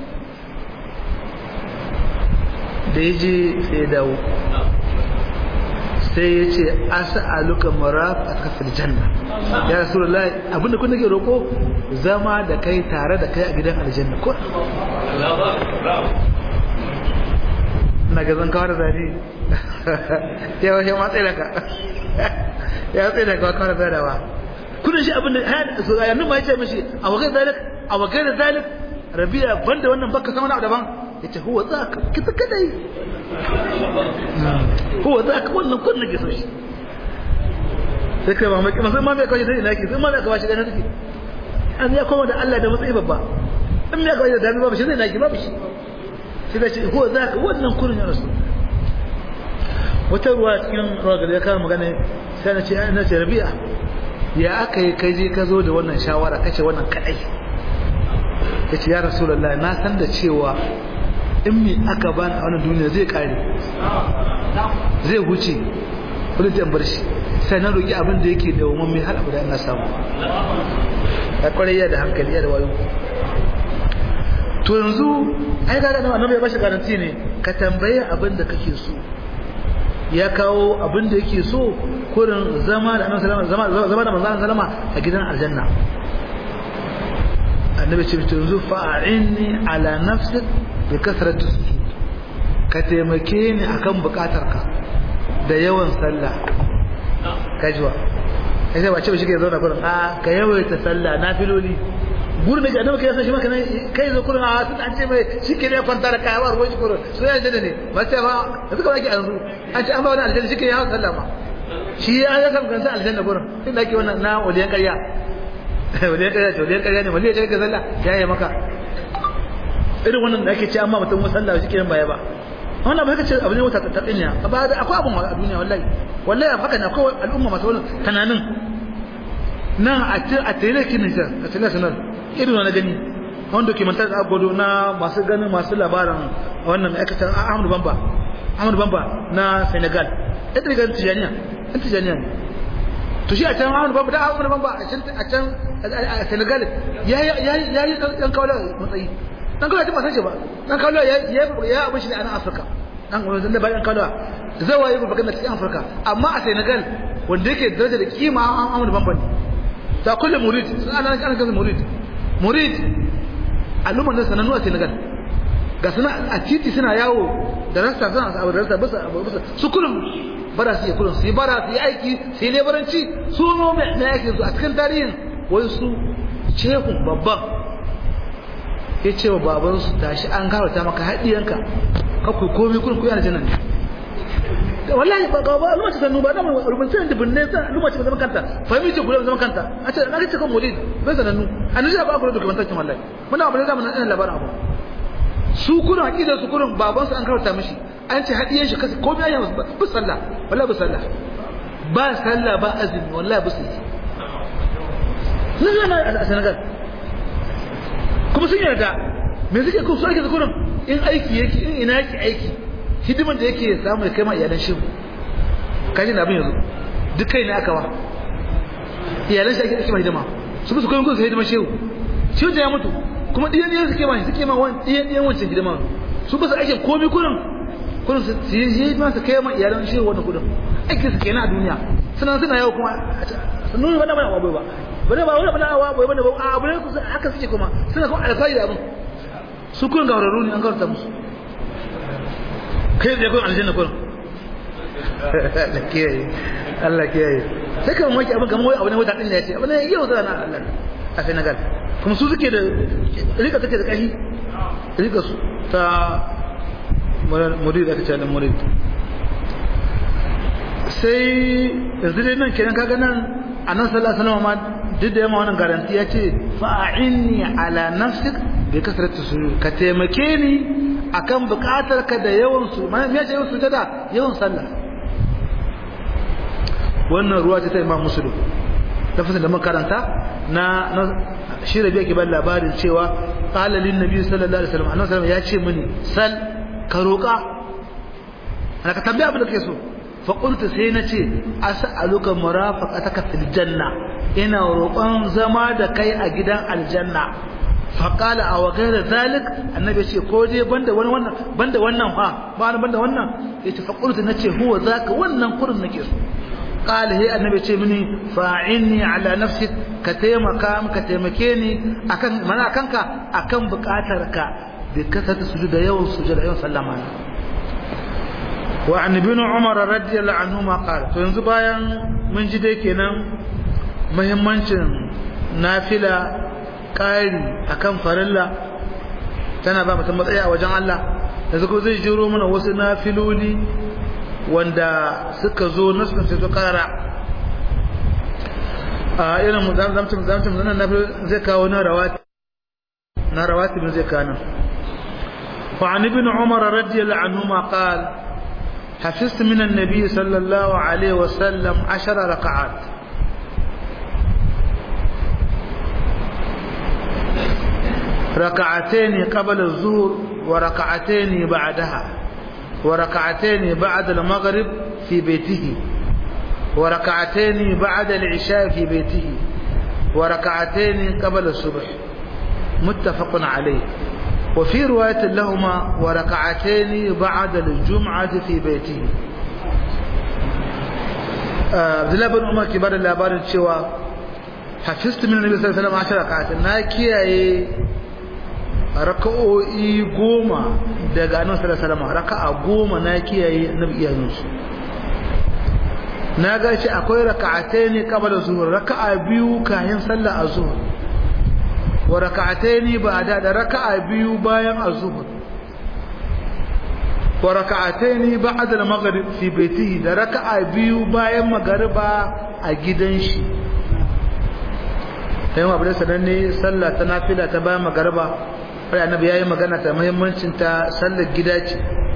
da ya je sai ya dawo sai ya ce as'aluka marafaka fil janna ya rasulullahi abinda kun nake roko zama da kai tare da kai a gidan aljanna ko na ga zan kawar da ni ya wace ma tsaye da ka ya tsaye da ka kawar da dawa kudin shi abinda so ya numa ya ce mishi a wagai zalik a wagai da zalik rabi'a banda wannan baka sama na daban yace huwa zaka kita kadai huwa zaka wannan kun nake so shi sai kai ba mai kuma sai ma mai kawai sai ina ki sai ma mai kawai shi ganin take an ya koma da Allah da matsayi babba in mai kawai da dami babu shi zai naki babu shi sai da shi huwa zaka wannan kun ya rasu wata ruwa cikin ruwa da ya kawo magana sai na ce na ce rabi'a ya aka yi kai je ka zo da wannan shawara kace wannan kadai yace ya rasulullahi na san da cewa in mi aka bani a wannan duniya zai kare zai huce wani zai bar shi sai na roƙi abin da yake da wamman mai har abu da ina samu ya kwarai da hankali ya da wayo to yanzu ai ga da annabi ya bashi garanti ne ka tambaye abin da kake so ya kawo abin da yake so kurin zama da annabi sallama zama zama da manzon sallama a gidan aljanna annabi ce to yanzu fa'inni ala nafsik bi kasratu sujud ka taimake ni akan bukatarka da yawan sallah kajwa kai ba ce ba shi ke zauna kurin a ka yawaita sallah nafiloli gurin da annabi kai san shi maka kai zo kurin a sun an ce mai shi ke ne kwanta da kayawa ruwan shi kurin so ya jada ne ba ce ba yanzu ka baki yanzu an ce an ba wani aljanna shi ke yawan sallah ma shi ya ya san kansa aljanna gurin inda ake wannan na waliyan ƙarya waliyan ƙarya ce waliyan ƙarya ne waliyan ƙarya ka sallah ya yi maka irin wannan da ake ce amma mutum musalla shi ke baya ba wannan ba kace abu ne wata ta tsinya ba akwai abun a duniya wallahi wallahi haka ne akwai al'umma masu wannan tunanin nan a a telekin ne a telekin irin na gani wani dokumentar da gwado na masu ganin masu labarin wannan ma'aikatan ahmadu bamba ahmadu bamba na senegal ya ta ganin tijaniya yan tijaniya ne to shi a can ahmadu bamba da ahmadu bamba a can a senegal ya yi ɗan kawo matsayi ɗan kawo ya ba san shi ba ɗan kawo ya yi abin shi ne a nan afirka ɗan kawo zan da bayan kawo zai waye ba na cikin afirka amma a senegal wanda yake daraja da kima ahmadu bamba ne ta kulle murid sun ana ana ganin murid murid al'ummar nan sanannu a Senegal ga suna a titi suna yawo da rasta suna abu da rasta bisa abu bisa su kullum bara su yi kullum su yi bara su yi aiki su yi lebaranci su no mai aikin su a cikin tarihin wai su cehun babban ya ce wa babansu tashi an karata maka haɗiyanka kakwai komai kullum kuyi aljannan ne wallahi ba ba al'umma ta sannu ba da rubutun da binne sa al'umma ta zama kanta fahimi ce guda zama kanta a ce na kace kan mulid bai sanannu annabi ba ku da dokumentation wallahi muna abu da mun nan labarin abu su kurin aqida su kurin baban su an karanta mishi an ce hadiye shi kace ko biya ba bu sallah wallahi bu sallah ba sallah ba azumi wallahi bu sallah nan nan a Senegal kuma sun yarda me suke ko su ake kurin in aiki yake in ina yake aiki hidiman da yake samu ya kai ma iyalan shehu kaji na abin yanzu duk kai ne aka wa iyalan shi ake ake ma hidima su musu koyon kusa hidiman shehu shehu da ya mutu kuma ɗiyan ɗiyan suke ma suke ma wani ɗiyan ɗiyan wancan hidima su ba su ake komi kurin kurin su yi hidima su kai ma iyalan shehu wannan kudin aikin su kenan a duniya suna suna yau kuma sun nuna bana bana abu ba bane ba wani bana abu bane ba a abu ne kusa haka suke kuma suna kuma alfahari da abin su kurin gawararru ne an gawarta musu kai da kun aljanna kun Allah kiyaye Allah kiyaye sai kan waki abin kamar wai abu ne wata din da yace abu ne yau zana Allah a Senegal kuma su suke da rika take da kashi rika su ta murid aka ce murid sai yanzu dai nan kenan kaga nan annabi sallallahu alaihi wasallam ma duk da yamma wannan garanti ya ce fa'inni ala nafsik bi kasratu sujud ka taimake ni akan bukatar ka da yawan su me ya ce yawan sujada yawan sallah wannan ruwa ce ta Imam Muslim lafazin da makaranta na shi rabi yake ban labarin cewa qala lin nabi sallallahu alaihi wasallam annabi sallallahu ya ce mini sal ka roka ana ka tambaya abin da kake so fa qultu sai na ce as'aluka murafaqataka fil janna ina roƙon zama da kai a gidan aljanna fa qala aw ghayra zalik annabi ce ko dai banda wani wannan banda wannan fa ba banda wannan yace fa qultu nace huwa zaka wannan kurin nake so قال هي النبي ce mini fa'inni ala nafsik ka taimaka ka taimake ni akan mana kanka akan bukatarka bi kasata sujuda yawan sujuda yawan sallama wa an ibn umar radiyallahu anhu ma qala to yanzu bayan mun ji dai kenan muhimmancin nafila kari akan farilla tana ba mutum matsayi a wajen Allah yanzu ko zai jiro mana wasu nafiloli wanda suka zo nasu sai su kara a irin mu zamtum zamtum nan na zai kawo na rawati na rawati bin zai kana fa an ibn umar radiyallahu anhu ma qal حفظت من النبي صلى الله عليه وسلم عشر ركعات ركعتين قبل الظهر وركعتين بعدها وركعتين بعد المغرب في بيته وركعتين بعد العشاء في بيته وركعتين قبل الصبح متفق عليه وفي رواية لهما وركعتين بعد الجمعة في بيته عبد الله بن عمر كبار اللابار الشوى حفظت من النبي صلى الله عليه وسلم عشر ركعات ناكي raka'o'i goma daga annabi sallallahu alaihi wasallam raka'a goma na kiyaye annabi iyayen su na ga shi akwai raka'atayn qabla zuhur raka'a biyu kayan sallar azhur wa raka'atayn ba'da da raka'a biyu bayan azhur wa raka'atayn ba'da al-maghrib fi baitihi da raka'a biyu bayan magariba a gidan shi sai abu da sananne sallah ta nafila ta bayan magariba sai annabi yayi magana ta muhimmancin ta sallar gida ce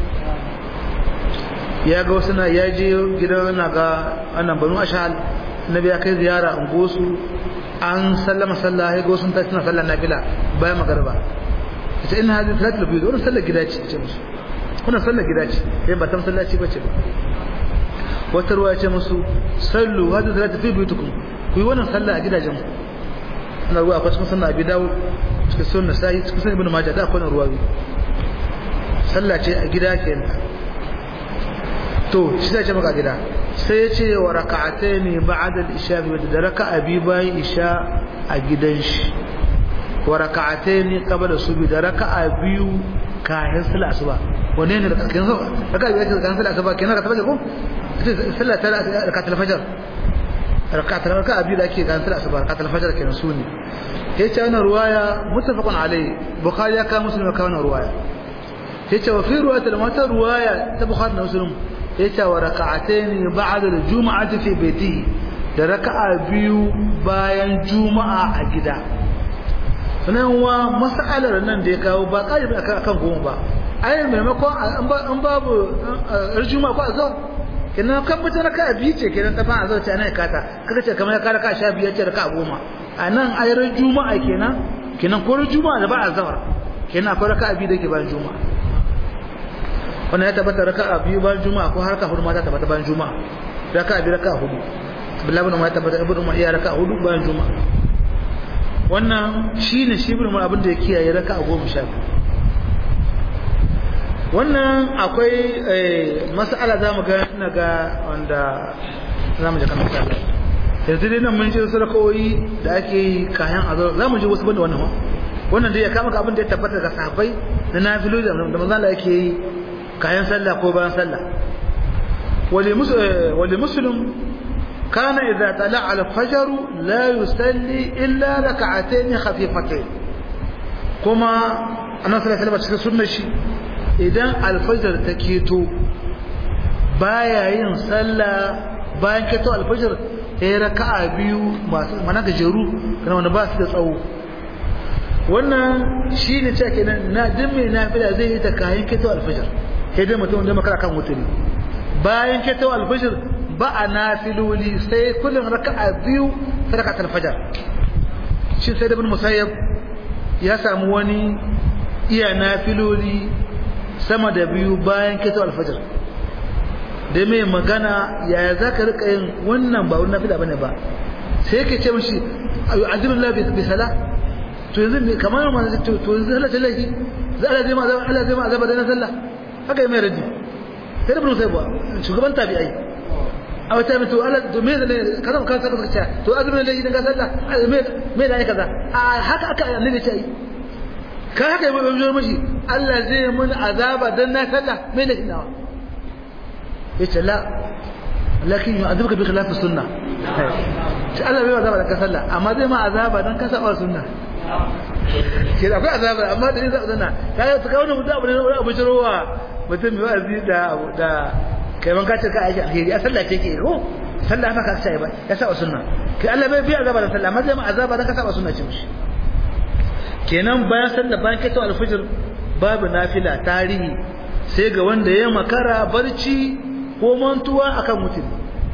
ya ga wasu na ya je gidan na ga annan banu ashal annabi ya kai ziyara an gosu an sallama sallah ya ga wasu ta tana sallar nafila bayan magariba ita ina hadin salatul bid wannan sallar gida ce ce musu wannan sallar gida ce sai ba ta masallaci bace ba wata ruwa ce musu sallu hadin salatul fi buyutukum ku yi wannan sallah a gidajen ku na ruwa akwai cikin sunna abi dawud cikin sunna sai cikin sunna ibn majah da akwai ruwa sallah ce a gida kenan to shi zai ce maka gida sai ya ce wa raka'ataini ba'da al-isha da raka'a bi bayan isha a gidan shi wa raka'ataini qabla subhi da raka'a biyu kayan sallah asuba wanne ne da kan so raka'a biyu kayan sallah asuba kenan ka tabbata ko sallah ta raka'a al-fajr raka'a raka'a biyu da ake kayan sallah asuba raka'a al-fajr kenan su ne yace wannan ruwaya muttafaqun alai bukhari ya kawo muslim ya kawo wannan ruwaya yace wa fi ruwayat al-mata ruwaya ta bukhari da muslim yace wa raka'atayn ba'da al-jum'ati fi baitihi da raka'a biyu bayan juma'a a gida sanan wa mas'alar nan da ya kawo ba kai ba akan goma ba ai maimakon an babu juma'a ko azhar kenan kan mutum raka'a biyu ce kenan ta fa azhar ce ana kata kaga ce kamar ka raka'a sha biyu ce raka'a goma a nan ayar juma'a kenan kenan ko juma'a da ba azhar kenan akwai raka'a biyu da ke bayan juma'a wannan ya tabbata raka'a biyu bayan juma'a ko harka hudu ma ta tabbata bayan juma'a raka'a biyu raka'a hudu billahi ibn umar ya tabbata ibn umar ya raka'a hudu bayan juma'a wannan shine shi ibn umar abin da ya kiyaye raka'a goma sha biyu wannan akwai mas'ala za mu ga ina ga wanda za mu je kan mas'ala yanzu dai nan mun ji wasu rakawoyi da ake yi kayan azar za mu ji wasu banda wannan wannan dai ya kama abin da ya tabbata daga sahabbai na nafilu da manzo Allah yake yi kayan sallah ko bayan sallah wali muslim kana idza tala al-fajr la yusalli illa rak'atayn khafifatayn kuma annabi sallallahu alaihi wasallam cikin sunnar shi idan al-fajr ta keto baya yin sallah bayan keto al-fajr ya raka'a biyu masu mana gajeru kana wanda ba su da tsawo wannan shine cewa kenan na din mai nafila zai yi ta kayan keto al-fajr sai dai mutum da makara kan wuturi bayan keto al-fajr ba a nafiloli sai kullum raka'a biyu sadaka al-fajr shi sai da ibn musayyab ya samu wani iya nafiloli sama da biyu bayan keto al-fajr da mai magana yaya za ka rika yin wannan ba wani nafila bane ba sai yake ce mashi ayu azimullah bi sala to yanzu ne kamar ma to to yanzu Allah tallahi za Allah zai ma azaba Allah zai ma azaba da na sallah haka mai raddi sai da bin sai ba shugaban tabi'ai a wata mai to Allah to me ne kaza ka saka ka ce to azumin da idan ka sallah me me da kaza a haka aka annabi ce ai ka haka mai bai mashi Allah zai mun azaba dan na sallah me ne nawa yace la lakin yu'adhibuka bi khilaf sunnah sai Allah bai azaba da ka sallah amma zai ma azaba dan ka saba sunna ke da akwai azaba amma da zai sunna kai ka kawo mutum abu ne abu jirowa mutum mai wa'azi da da kai man ka ce ka aiki alheri a sallah ce ke ko sallah fa ka sai ba ya saba sunna kai Allah bai bi azaba da sallah amma zai ma azaba dan ka saba sunna ce mishi kenan bayan sallah bayan kai to alfajir babu nafila tarihi sai ga wanda ya makara barci ko mantuwa akan mutum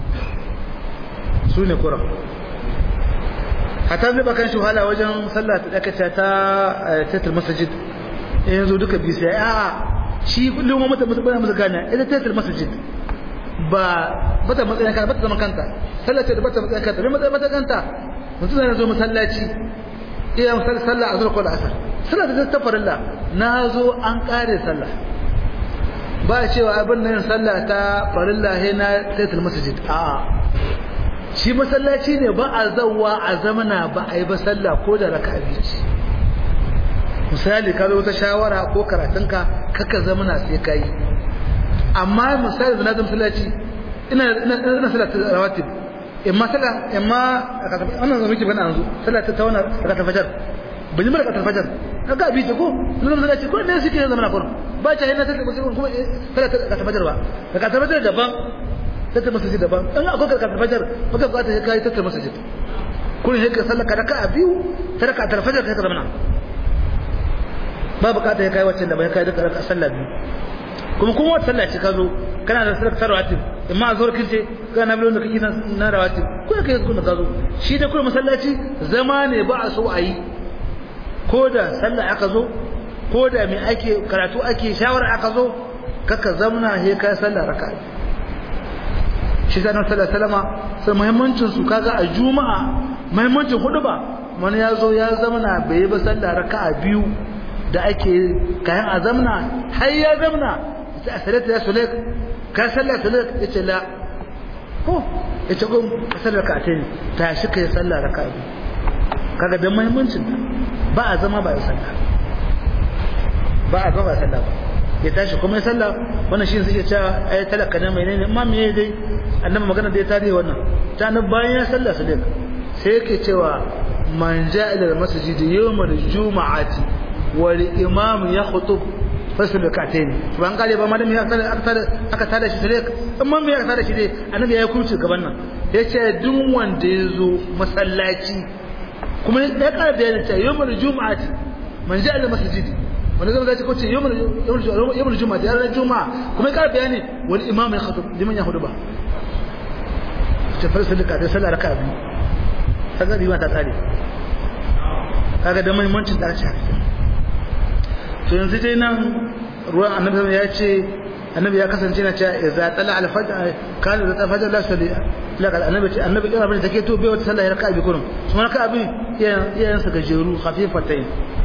su ne kuran hatta zai bakan shi wahala wajen sallah ta dakace ta tatar masajid yanzu duka bi sai a shi kullum mata mutum musu gane ita tatar masajid ba bata matsayin kanta bata zaman kanta sallah ce da bata matsayin kanta bai matsayin mata kanta mutum zai zo masallaci iya misali sallah a zuwa ko da asar sallah da ta farilla na zo an kare sallah ba cewa abin nan sallah ta farilla he na taitul masjid a shi masallaci ne ba a zawwa a zamana ba a yi ba sallah ko da raka'a biyu misali ka zo ta shawara ko karatunka kaka zamana sai kai amma misali da nazam masallaci ina ina sallah rawatib imma sallah imma wannan zama miki bana yanzu sallah ta tawana raka'a fajar bin mara raka'a fajar kaga bi ta ko nan masallaci ko ne suke zamana kurum ba ta yana take musulun kuma kada ka tabbatar ba ka tabbatar daban take masjid daban in akwai ka tabbatar baka bukata sai kai take masjid kun sai ka sallaka raka'a biyu ta raka'a tarfajar kai ka zamana ba bukata sai kai wacce da bai kai da raka'a sallah biyu kuma kuma wata sallah ce ka zo kana da sallar rawatib amma a zuwar kince kana bilon da kake na rawatib ko kai kuma ka zo shi da kuma masallaci zama ne ba a so a yi ko da sallah aka zo ko da mai ake karatu ake shawara aka zo kaka zamna he kai sallah raka'a shi sanar sallah salama sai muhimmancin su kaga a juma'a muhimmancin hudu ba wani ya zo ya zamna bai yi ba sallah raka'a biyu da ake kayan a zamna har ya zamna sai a salata ya sulek ka sallah sulek ya ce la ko ya ce gun ka sallah raka'a ce ta shi kai sallah raka'a biyu kaga da muhimmancin ba a zama ba ya sallah ba a gaba sallah ba ya tashi kuma ya sallah wannan shi suke cewa ai talaka ne menene amma me dai annabi magana da ya tare wannan ta nan bayan ya sallah su dai sai yake cewa man ja'a ila masjid yawm al-jum'ati wal imam yakhutub fasul rak'atayn ban kare ba madam ya aka aka aka tada shi sai amma me ya tada shi dai annabi ya kurci gaban nan yace duk wanda ya zo masallaci kuma ya kara bayanin cewa yawm al-jum'ati man ja'a ila masjid wani zama zai kwace yawon juma'a da ranar juma'a kuma ya bayani wani imam ya khatu liman ya hudu ba ce farsa da kadai sallah raka biyu kaga riwa ta tsare kaga da muhimmancin da aka to yanzu dai nan ruwan annabi ya ce annabi ya kasance na cewa idza tala al fajr kana da fajr la salli la kal annabi ce annabi kira bane take to bai wata sallah raka biyu kurum kuma raka biyu iyayen sa gajeru khafifatain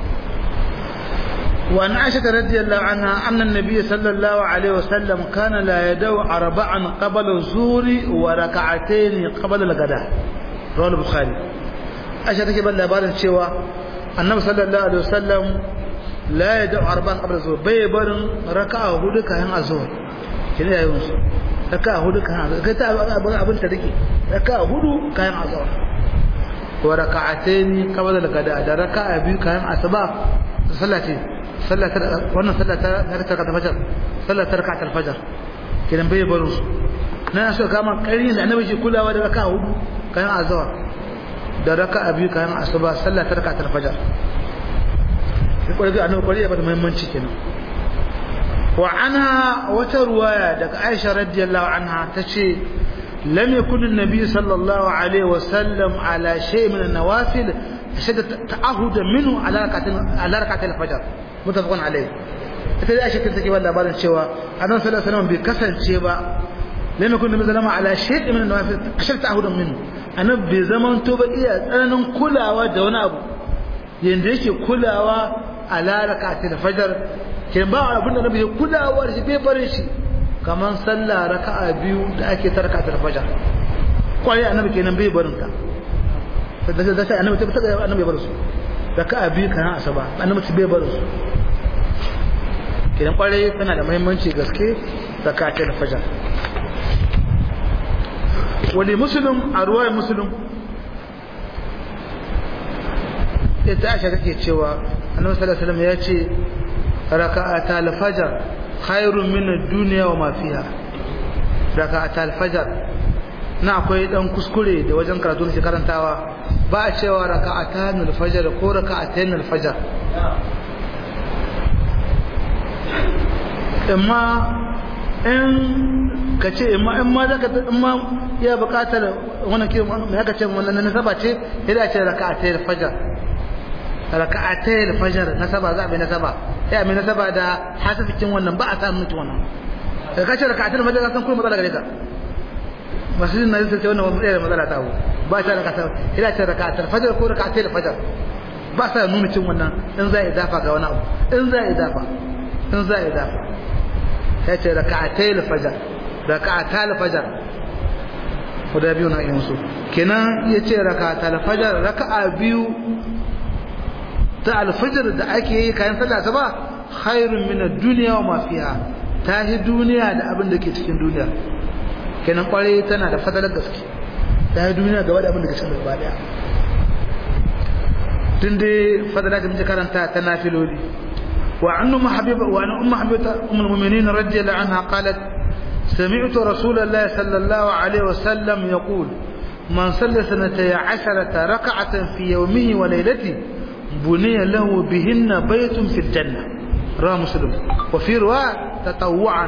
وعن عائشة رضي الله عنها أن النبي صلى الله عليه وسلم كان لا يدعو أربعا قبل الظهر وركعتين قبل الغداء رواه البخاري عائشة تكي بل لبارن شوى النبي صلى الله عليه وسلم لا يدعو أربعا قبل الظهر بيبر ركعة هدك هن الظهر كنا يونس raka hudu kayan azhar kai ta abin abin ta rike raka hudu kayan azhar wa raka'ataini qabla al-gada da raka'a biyu kayan asuba sallati sallatar wannan sallatar raka'a ta fajr sallatar raka'a al-fajr kidan bai baro su na so kama ƙarin da annabi shi kulawa da raka'a hudu kayan azhar da raka'a biyu kayan asuba sallatar raka'a al-fajr sai kwarai annabi kwarai ya bada muhimmanci kenan wa anha wata ruwaya daga Aisha radiyallahu anha tace lam yakun an-nabi sallallahu alaihi wa sallam ala shay min an-nawafil ashad ta'ahud minhu ala rakatin ala rakatil fajr mutafaqun alaihi ita da Aisha take ba labarin cewa annabi sallallahu alaihi wasallam bai kasance ba lam yakun an-nabi sallallahu ala shay min an-nawafil ashad ta'ahud minhu annabi bai zaman to ba iya tsananin kulawa da wani abu yanda yake kulawa ala rakatil fajr kin ba abin da nabi ya kulawa da shi bai barin shi kaman sallah raka'a biyu da ake tarka ta fajar kwai annabi kenan bai barin ta da da sai annabi ta ta annabi bai barin su raka'a biyu kana asaba annabi bai barin su kenan kwarai tana da muhimmanci gaske zakatul fajar wali muslim a ruwaya muslim ita aisha take cewa annabi sallallahu alaihi wasallam ya ce raka'ata al-fajr khairun min ad-dunya wa ma fiha raka'ata al-fajr na akwai dan kuskure da wajen karatu ne karantawa ba a cewa raka'atan al-fajr ko raka'atayn al-fajr amma in ka ce in ma zaka in ma ya bukatar wannan kiran me aka ce wannan nasaba ce idan ce raka'atayn al-fajr raka'atay al-fajr nasaba za a mai nasaba sai mai nasaba da hasafikin wannan ba a samu mutu wannan da kace raka'atay al-fajr san kuma matsala gare ka masjidin na zai ce wannan wani da matsala ta ba ta raka'atay ila ta raka'atay al-fajr ko raka'atay al-fajr ba sa nuna cin wannan in za a idafa ga wani abu in za a idafa in za a idafa sai ce raka'atay al-fajr raka'atay al-fajr guda biyu na yin su kenan yace raka'atay al-fajr raka'a biyu ta alfajir da ake yi kayan sallah ta ba khairun min ad-dunya wa ma fiha ta hi duniya da abin da ke cikin duniya kenan kware tana da fadalar gaske ta hi duniya gaba da abin da ke cikin gaba daya tun dai fadala da muke karanta ta nafiloli wa annu mahabiba wa annu ummu habibata ummul mu'minin radiyallahu anha qalat سمعت رسول الله صلى الله عليه وسلم يقول من صلى سنتي عشرة ركعة في يومه وليلته بني له بهن بيت في الجنة رواه مسلم وفي رواية تطوعا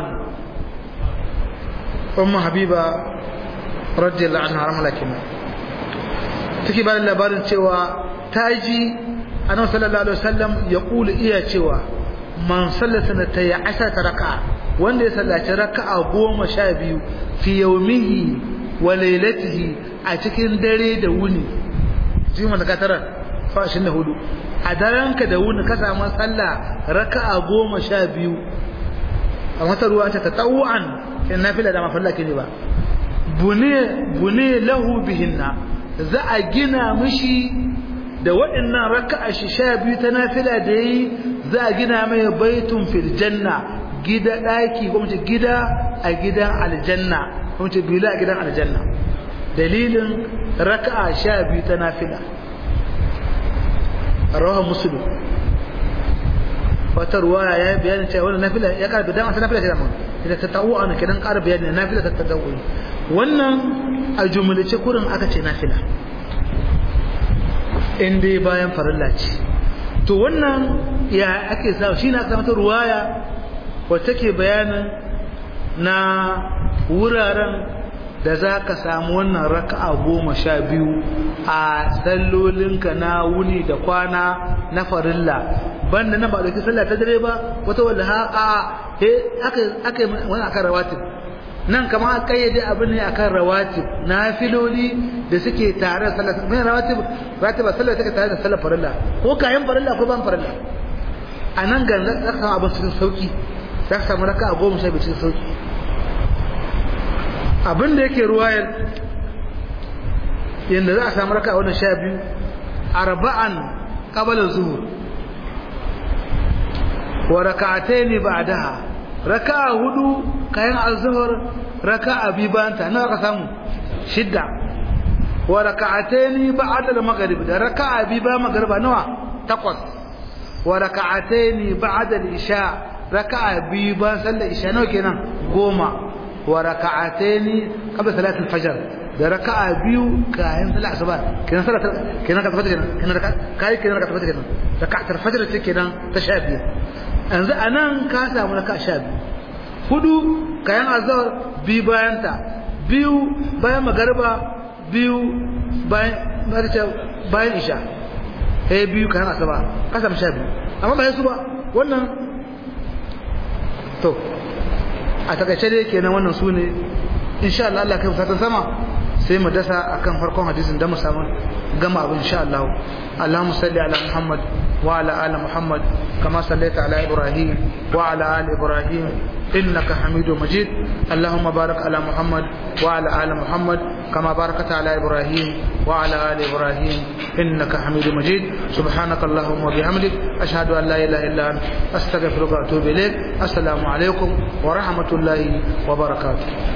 أم حبيبة رضي الله عنها رحمة الله take ba da labarin cewa ta ji annabi sallallahu alaihi wasallam ya kula iya cewa man sallata na ta yi asharata raka'a wanda ya sallaci raka'a goma sha biyu fi yaumihi wa lailatihi a cikin dare da wuni jima da katarar fashin da hudu a daranka da wuni ka samu sallah raka'a goma sha biyu a wata ruwa ta tatawu'an in nafila da mafalla ke ne ba bune bune lahu bihinna za a gina mishi da waɗannan raka'a shi sha biyu ta nafila da yi za a gina mai baitun fil janna gida ɗaki kuma ce gida a gidan aljanna kuma ce bila a gidan aljanna dalilin raka'a sha biyu ta nafila rawa musulu wata ruwaya ya yi bayanin cewa wannan nafila ya ƙara bidan wata nafila ce da mun idan ta ta'u ana kidan ƙara bayani nafila ta ta ta'u wannan a jumlace kurin aka ce nafila in dai bayan farilla ce to wannan ya ake sa shi na aka mata ruwaya wacce ke bayanin na wuraren da za ka samu wannan raka'a goma sha biyu a sallolinka na wuni da kwana na farilla banda na ba da sallah ta dare ba wata wanda ha a aka aka wani akan rawatib nan kama a kayyade abin ne akan rawatib na filoli da suke tare da sallah mai rawatib rawatib sallah take tare da sallah farilla ko kayan farilla ko ban farilla a nan ga za ka samu abin cikin sauki za ka samu raka'a goma sha biyu cikin sauki abin da yake ruwayar yadda za a samu raka a wannan sha biyu arba'an ƙabalin zuhur wa raka'atai ne ba daha raka'a hudu kayan alzuhur raka'a bi bayan ta nawa ka samu shidda wa raka'ataini ba'da al-maghrib da raka'a bi bayan magriba nawa takwas wa raka'ataini ba'da al-isha raka'a bi bayan sallar isha nawa kenan goma wa raka'ataini qabla salat al-fajr da raka'a biyu kayan sallar asuba kenan sallar kenan ka tabbata kenan kenan kai kenan ka tabbata kenan raka'at al-fajr ce kenan ta sha biyu yanzu anan ka samu raka'a sha biyu hudu kayan azhar bi bayan ta biyu bayan magariba biyu bayan bayan isha eh biyu kayan asuba ka samu sha biyu amma ba su ba wannan to a takaice dai kenan wannan su ne insha Allah Allah kai fatan sama sai mu dasa akan farkon hadisin da mu samu gama abin insha Allah Allahumma salli ala Muhammad wa ala ali Muhammad kama sallaita ala Ibrahim wa ala ali Ibrahim إنك حميد مجيد اللهم بارك على محمد وعلى آل محمد كما باركت على إبراهيم وعلى آل إبراهيم إنك حميد مجيد سبحانك اللهم وبحمدك أشهد أن لا إله إلا أنت أستغفرك وأتوب إليك السلام عليكم ورحمة الله وبركاته